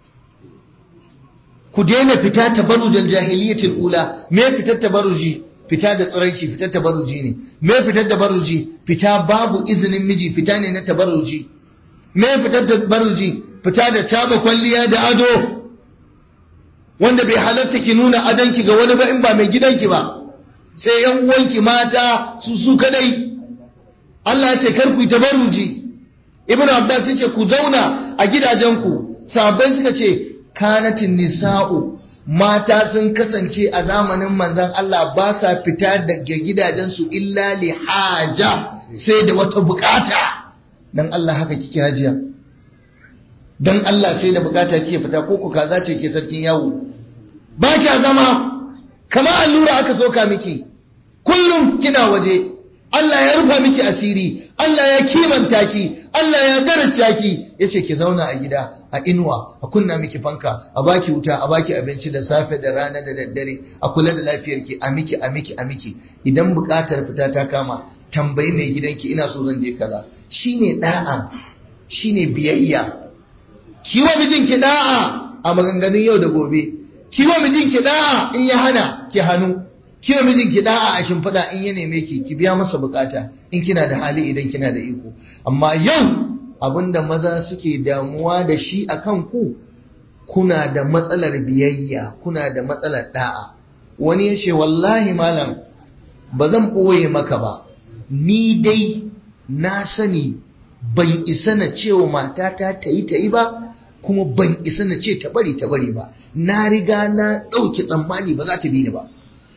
ku daina fita tabarrujal jahiliyatil ula me fitar tabarruji fita da tsiraici fitar tabarruji ne me fitar tabarruji fita babu izinin miji fita ne na tabarruji me fitar tabarruji fita da taba kwalliya da ado wanda bai halatta ki nuna adonki ga wani ba in ba mai gidanki ba sai yan uwanki mata su su kadai Allah ya ce kar ku yi tabarruji Ibn Abbas ya ce ku zauna a gidajenku sahabbai suka ce kanatin nisa'u mata sun kasance a zamanin manzon Allah ba sa fita daga gidajensu illa li haja sai da wata bukata dan Allah haka kike hajiya dan Allah sai da bukata kike fita ko ku kaza ce ke sarkin yawo ba kya zama kama allura aka soka miki kullum kina waje Allah ya rufa miki asiri Allah ya kimanta ki Allah ya daraja ki yace ki zauna a gida a inuwa a kunna miki fanka a baki wuta a baki abinci da safe da rana da daddare a kula da lafiyarki a miki a miki a miki idan bukatar fita ta kama tambayi mai gidanki ina so zan je kaza shine da'a shine biyayya kiwa mijinki da'a a maganganun yau da gobe kiwa mijinki da'a in ya hana ki hannu kiwa mijinki da'a a shimfiɗa in ya neme ki ki biya masa bukata in kina da hali idan kina da iko amma yau abinda maza suke damuwa da shi a kan ku kuna da matsalar biyayya kuna da matsalar da'a wani ya ce wallahi malam ba zan ɓoye maka ba ni dai na sani ban isa na cewa matata ta yi ta yi ba kuma ban isa na ce ta bari ta bari ba na riga na ɗauki tsammani ba za ta bi ni ba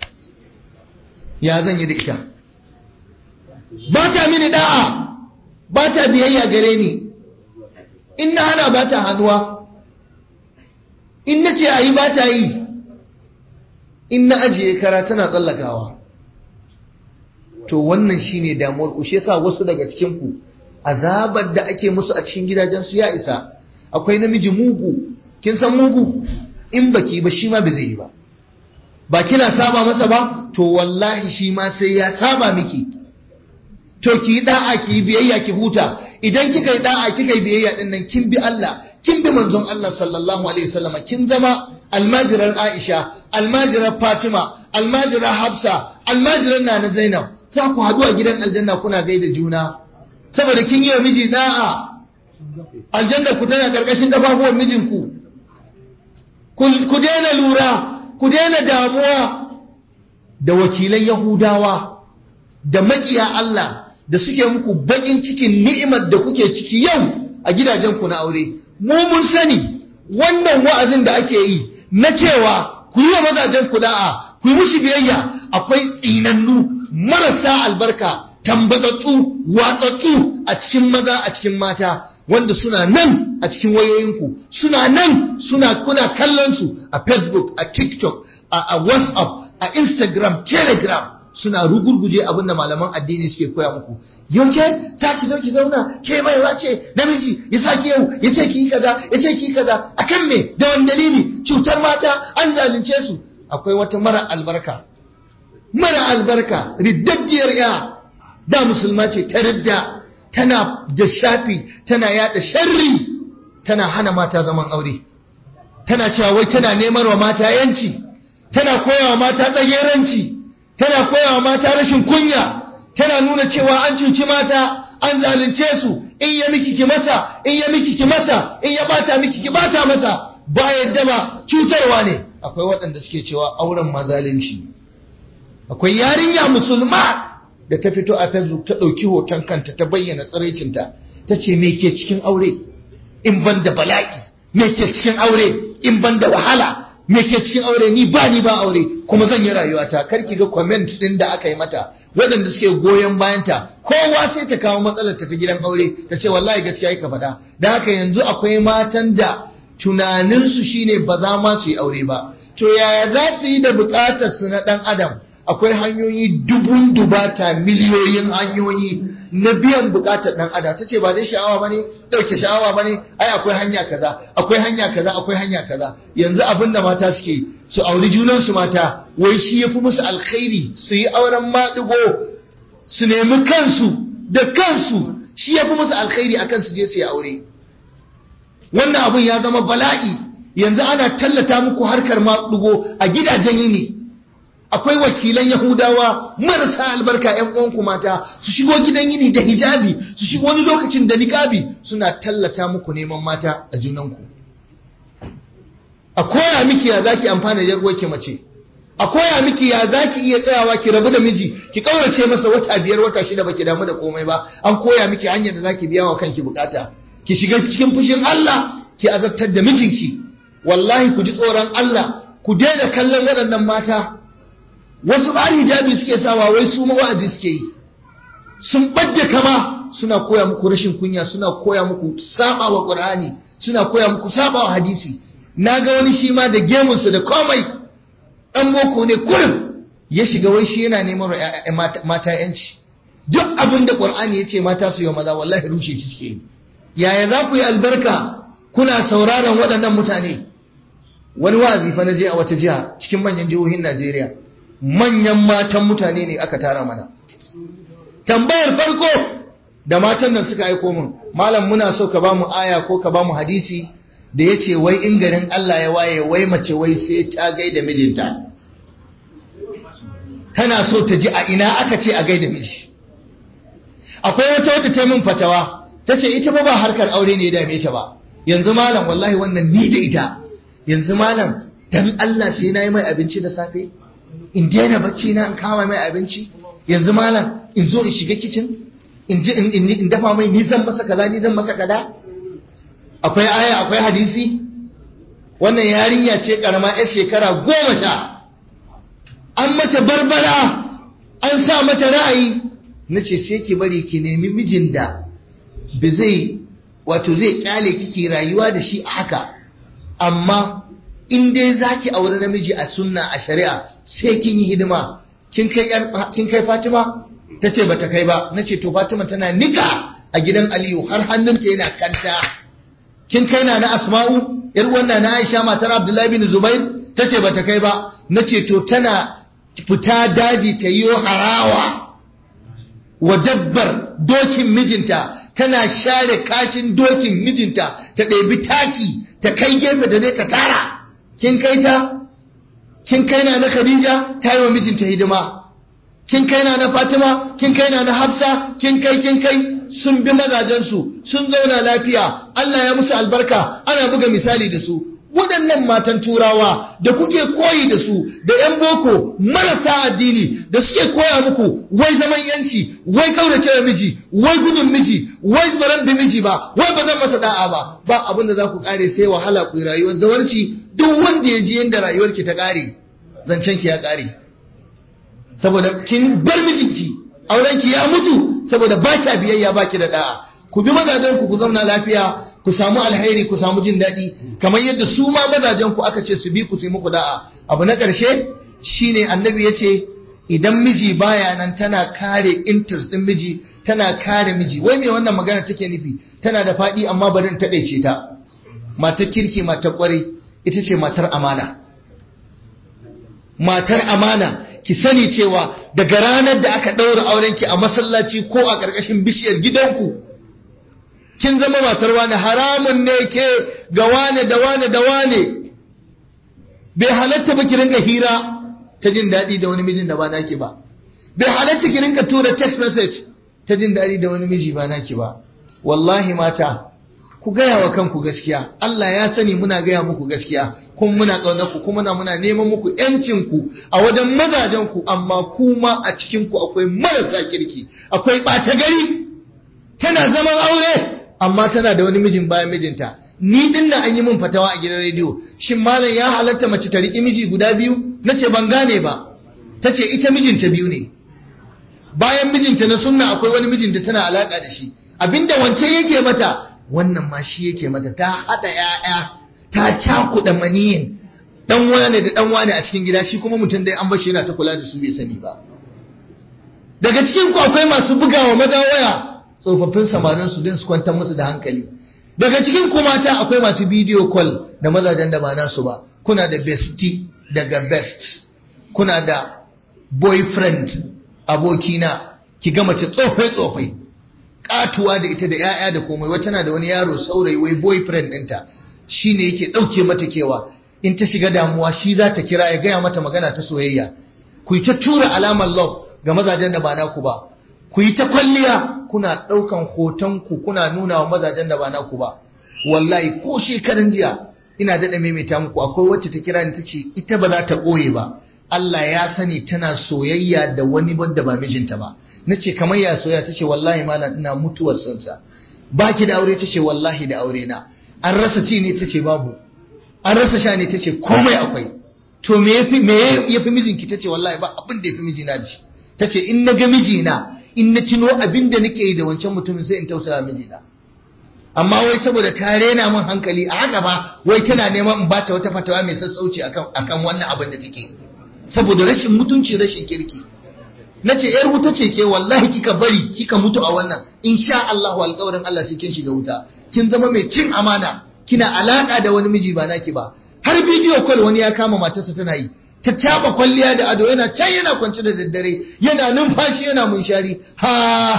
ya zan yi da ita ba ta mini da'a ba ta biyayya gare ni in na hana ba ta hannuwa in na ce a yi ba ta yi in na ajiye kara tana tsallakawa to wannan shine damuwar ku shi yasa wasu daga cikin ku azabar da ake musu a cikin gidajensu ya isa akwai namiji mugu kin san mugu in baki ba shi ma ba zai yi ba ba kina saba masa ba to wallahi shi ma sai ya saba miki to ki yi da'a ki yi biyayya ki huta idan kika yi da'a kika yi biyayya din nan kin bi Allah kin bi manzon Allah sallallahu alaihi wasallam kin zama almajirar Aisha almajirar Fatima almajirar Hafsa almajirar Nana Zainab za ku haɗu a gidan aljanna kuna gaida juna saboda kin yi wa miji da'a aljanna ku tana karkashin kafafuwan mijinku ku daina lura ku daina damuwa da wakilan yahudawa da makiya Allah da suke muku bakin cikin ni'imar da kuke ciki yau a gidajenku na aure mu mun sani wannan wa'azin da ake yi na cewa ku yi wa mazajen ku da'a ku yi mushi biyayya akwai tsinannu marasa albarka tambatsatsu watsatsu a cikin maza a cikin mata wanda suna nan a cikin wayoyinku suna nan suna kuna kallon su a facebook a tiktok a, a whatsapp a instagram telegram suna rugurguje abin da malaman addini suke koya muku yau ke za ki zo ki zauna ke baiwa ce namiji ya sa ki yau ya ce ki kaza ya ce ki kaza akan me da wani dalili cutar mata an zalunce su akwai wata mara albarka mara albarka riddaddiyar ya da musulma ce ta ridda tana da shafi tana yada sharri tana hana mata zaman aure tana cewa wai tana neman wa mata yanci tana koyawa mata tsageranci tana koyawa mata rashin kunya tana nuna cewa an cuci mata an zalunce su in ya miki ki masa in ya miki ki masa in ya bata miki ki bata masa ba yadda ba cutarwa ne akwai waɗanda suke cewa auren mazalunci akwai yarinya musulma da ta fito a facebook ta ɗauki hoton kanta ta bayyana tsiraicinta ta ce me ke cikin aure in ban da bala'i me ke cikin aure in ban da wahala me ke cikin aure ni ba ni ba aure kuma zan yi rayuwata kar ki ga comment din da aka yi mata waɗanda suke goyon bayanta kowa sai ta kawo matsalar ta ta gidan aure ta ce wallahi gaskiya ka faɗa da haka yanzu akwai matan da tunaninsu shine ba za ma su yi aure ba to yaya za su yi da buƙatar su na ɗan adam akwai hanyoyi dubun dubata miliyoyin hanyoyi na biyan bukatar dan adam tace ba dai sha'awa bane dauke sha'awa bane ai akwai hanya kaza akwai hanya kaza akwai hanya kaza yanzu abinda mata suke su auri junan su mata wai shi yafi musu alkhairi su yi auren maɗigo su nemi kansu da kansu shi yafi musu alkhairi akan su je su yi aure wannan abun ya zama bala'i yanzu ana tallata muku harkar maɗigo a gidajen yini akwai wakilan Yahudawa marasa albarka ‘yan uwanku mata su shigo gidan yini da hijabi su shigo wani lokacin da niƙabi suna tallata muku neman mata a junanku. A koya miki ya zaki amfana da yarwarki mace, a koya miki ya zaki iya tsayawa ki rabu da miji, ki ƙaurace masa wata biyar wata shida baki damu da komai ba, an koya miki hanyar da zaki biya wa kanki bukata. Ki shiga cikin fushin Allah, ki azabtar da mijinki. Wallahi ku ji tsoron Allah, ku daina kallon waɗannan mata wasu ba hijabi suke sawa wai su mawa'azi suke yi sun badda kama suna koya muku rashin kunya suna koya muku saba wa qur'ani suna koya muku saba wa hadisi naga wani shi ma da gemunsa da komai dan boko ne kurin ya shiga wai shi yana neman mata yanci duk abin da qur'ani ya ce mata su yi maza wallahi rushe shi suke yi yaya za ku yi albarka kuna sauraron waɗannan mutane wani wa'azi fa na je a wata jiha cikin manyan jihohin Najeriya manyan matan mutane ne aka tara mana tambayar farko da matan nan suka aiko min malam muna so ka bamu aya ko ka bamu hadisi da yace wai in garin Allah ya waye wai mace wai sai ta gaida mijinta tana so ta ji a ina aka ce a gaida miji akwai wata wata ta min fatawa tace ita ba ba harkar aure ne ya dame ta ba yanzu malam wallahi wannan ni da ita yanzu malam dan Allah sai na yi mai abinci da safe in daina bacci na in kama mai abinci yanzu malam in zo in shiga kicin in ji in dafa mai ni zan masa kaza ni zan masa kaza akwai aya akwai hadisi wannan yarinya ce karama yar shekara goma sha an mata barbara an sa mata ra'ayi na ce sai ki bari ki nemi mijin da ba zai wato zai kyale kiki rayuwa da shi a haka amma in dai zaki aure namiji a sunna a shari'a sai kin yi hidima kin kai kin kai Fatima tace bata kai ba nace to Fatima tana nika a gidan Aliyu har hannunta yana kanta kin kai na na Asma'u yar wannan na Aisha matar Abdullahi bin Zubair tace bata kai ba nace to tana fita daji ta yi harawa wa dabbar dokin mijinta tana share kashin dokin mijinta ta ɗebi taki ta kai gefe da zai ta tara kin kai ta kin kai na na Khadija ta yi wa mijinta hidima kin kai na na Fatima kin kai na na Hafsa kin kai kin kai sun bi mazajensu sun zauna lafiya Allah ya musu albarka ana buga misali da su waɗannan matan turawa da kuke koyi da su da 'yan boko marasa addini da suke koya muku wai zaman yanci wai kaurace da miji wai gudun miji wai baran bi miji ba wai ba zan masa da'a ba ba abin da za ku kare sai wahala ku rayuwar zawarci duk wanda ya ji yadda rayuwarki ta kare zancen ki ya kare saboda kin bar mijinki aurenki ya mutu saboda ba kya biyayya ba ki da da'a ku bi mazajen ku ku zauna lafiya ku samu alheri ku samu jin daɗi kamar yadda su ma mazajen ku aka ce su bi ku su yi muku da'a abu na ƙarshe shine annabi ya ce idan miji baya nan tana kare interest din miji tana kare miji wai me wannan magana take nufi tana da faɗi amma barin taɗaice ta matar kirki matar ƙwarai ita ce matar amana matar amana ki sani cewa daga ranar da aka ɗaura aurenki a masallaci ko a ƙarƙashin bishiyar gidanku kin zama matar wane haramun ne ke ga wane da wane da wane bai halatta ba ki rinka hira ta jin daɗi da wani mijin da ba naki ba bai halatta ki rinka tura text message ta jin daɗi da wani miji ba naki ba wallahi mata ku gaya wa kanku gaskiya Allah ya sani muna gaya muku gaskiya kuma muna ƙaunar ku kuma muna neman muku yancin ku a wajen mazajen ku amma kuma a cikin ku akwai marasa kirki akwai ɓata gari tana zaman aure amma tana da wani mijin bayan mijinta ni din nan an yi min fatawa a gidan rediyo shin malam ya halatta mace ta riƙi miji guda biyu nace ban gane ba tace ita mijinta biyu ne bayan mijinta na sunna akwai wani mijin da tana alaka da shi abinda wancan yake mata wannan ma shi yake mata ta hada ƴaƴa ta cakuɗa maniyin dan wane da dan wane a cikin gida shi kuma mutum dai an bashi yana ta kula da su bai sani ba daga cikin ku akwai masu bugawa maza waya tsofaffin samarin su din su kwantar musu da hankali daga cikin ku mata akwai masu video call da mazajen da ba nasu ba kuna da bestie daga best kuna da boyfriend abokina ki ga mace tsofai tsofai katuwa da ita da 'ya'ya da komai wata na da wani yaro saurayi wai boyfriend ɗinta shi ne yake ɗauke mata kewa in ta shiga damuwa shi za ta kira ya gaya mata magana ta soyayya ku yi ta tura alamar love ga mazajen da ba naku ba ku yi ta kwalliya kuna ɗaukan hotonku kuna nuna wa mazajen da ba naku ba wallahi ko shekaran jiya ina daɗa maimaita muku akwai wacce ta kira ni ta ce ita ba za ta ɓoye ba Allah ya sani tana soyayya da wani wanda ba mijinta ba na ce kamar ya soya ta ce wallahi malam ina mutuwar sansa ba ki da aure ta ce wallahi da aure na an rasa ci ne ta ce babu an rasa sha ne ta ce komai akwai to me yafi me yafi mijinki ta ce wallahi ba abin da yafi mijina da shi ta ce in na ga mijina in na tuno abin da nake yi da wancan mutumin sai in tausaya mijina amma wai saboda ta rena min hankali a haka ba wai tana neman in bata wata fatawa mai sassauci akan akan wannan abin da take saboda rashin mutunci rashin kirki na ce ‘yar wuta ce ke wallahi kika bari kika mutu a wannan in sha Allahu alƙawarin Allah sai kin shiga wuta kin zama mai cin amana kina alaƙa da wani miji ba naki ba har bidiyo call wani ya kama matarsa tana yi ta taba kwalliya da ado yana can yana kwance da daddare yana numfashi yana munshari ha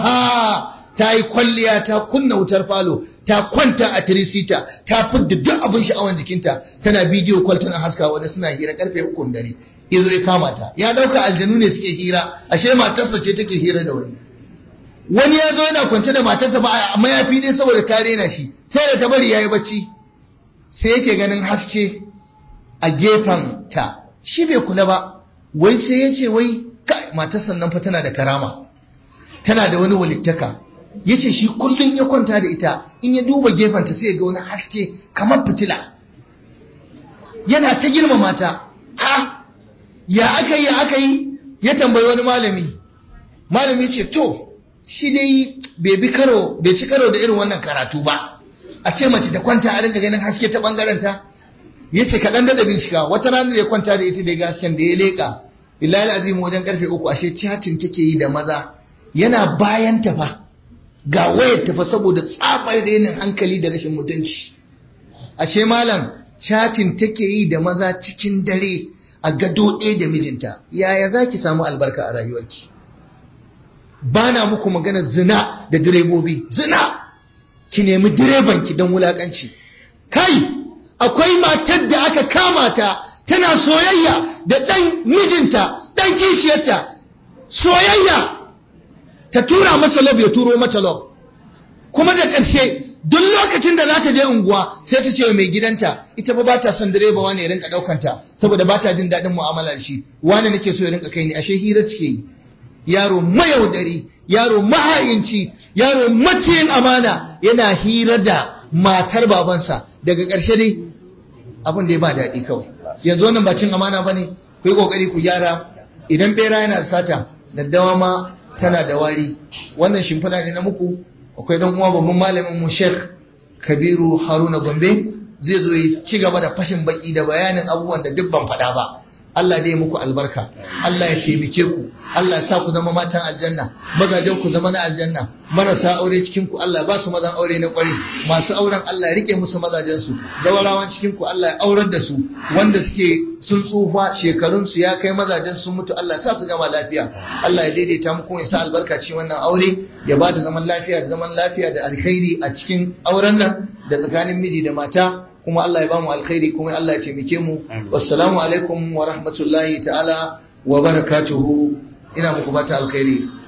ha ta yi kwalliya ta kunna wutar falo ta kwanta a tirisita ta fidda duk abin sha'awan jikinta tana bidiyo call tana haskawa wanda suna hira karfe ukun dare izo ya kama ta ya dauka aljanu ne suke hira ashe matarsa ce take hira da wani wani ya zo yana kwance da matarsa ba a mayafi ne saboda ta rena shi sai da ta bari yayi bacci sai yake ganin haske a gefen ta shi bai kula ba wai sai ya ce wai kai matarsa nan fa tana da karama tana da wani walittaka yace shi kullun ya kwanta da ita in ya duba gefen ta sai ya ga wani haske kamar fitila yana ta girmama ta ha ya aka yi aka yi ya tambayi wani malami malami ce to shi dai bai bi karo bai ci karo da irin wannan karatu ba a ce mace ta kwanta a rinka ganin haske ta bangaren ta ya ce kaɗan da bincika wata rana da ya kwanta da ita da ya hasken da ya leƙa billahi azim wajen karfe uku ashe chatin take yi da maza yana bayan ta fa ga wayar ta fa saboda tsabar da yanin hankali da rashin mutunci ashe malam chatin take yi da maza cikin dare a gado ɗaya da mijinta yaya za ki samu albarka a rayuwarki ba na muku maganar zina da direbobi zina ki nemi direbanki don wulaƙanci kai akwai matar da aka kama ta tana soyayya da ɗan mijinta ɗan kishiyarta soyayya ta tura masa lob ya turo mata lob kuma da ƙarshe duk lokacin da za ta je unguwa sai ta ce wa mai gidanta ita ba ba ta son direba wani ya rinka ɗaukanta saboda ba ta jin daɗin mu'amala da shi wani nake so ya rinka kai ni ashe hira suke yi yaro mayaudari yaro mahayinci yaro maciyin amana yana hira da matar babansa daga ƙarshe dai abin da ya ba daɗi kawai yanzu wannan ba cin amana ba ne ku yi ƙoƙari ku gyara idan ɓera yana sata daddawa ma tana da wari wannan shimfiɗa ne na muku akwai dan uwa babban malamin mu Sheikh Kabiru Haruna Gombe zai zo ya ci gaba da fashin baki da bayanin abubuwan da duk ban faɗa ba Allah dai muku albarka Allah ya taimake ku Allah ya sa ku zama matan aljanna mazajen ku zama na aljanna marasa aure cikin ku Allah ya ba su mazan aure na kwari masu auren Allah ya rike musu mazajen su zawarawan cikin ku Allah ya aurar da su wanda suke sun tsufa shekarun su ya kai mazajen sun mutu Allah ya sa su gama lafiya Allah ya daidaita muku ya sa albarka cikin wannan aure ya ba da zaman lafiya da zaman lafiya da alkhairi a cikin auren nan da tsakanin miji da mata kuma Allah ya ba mu alkhairi kuma Allah ya taimake mu wassalamu alaikum wa rahmatullahi ta'ala wa barakatuhu ina muku bata alkhairi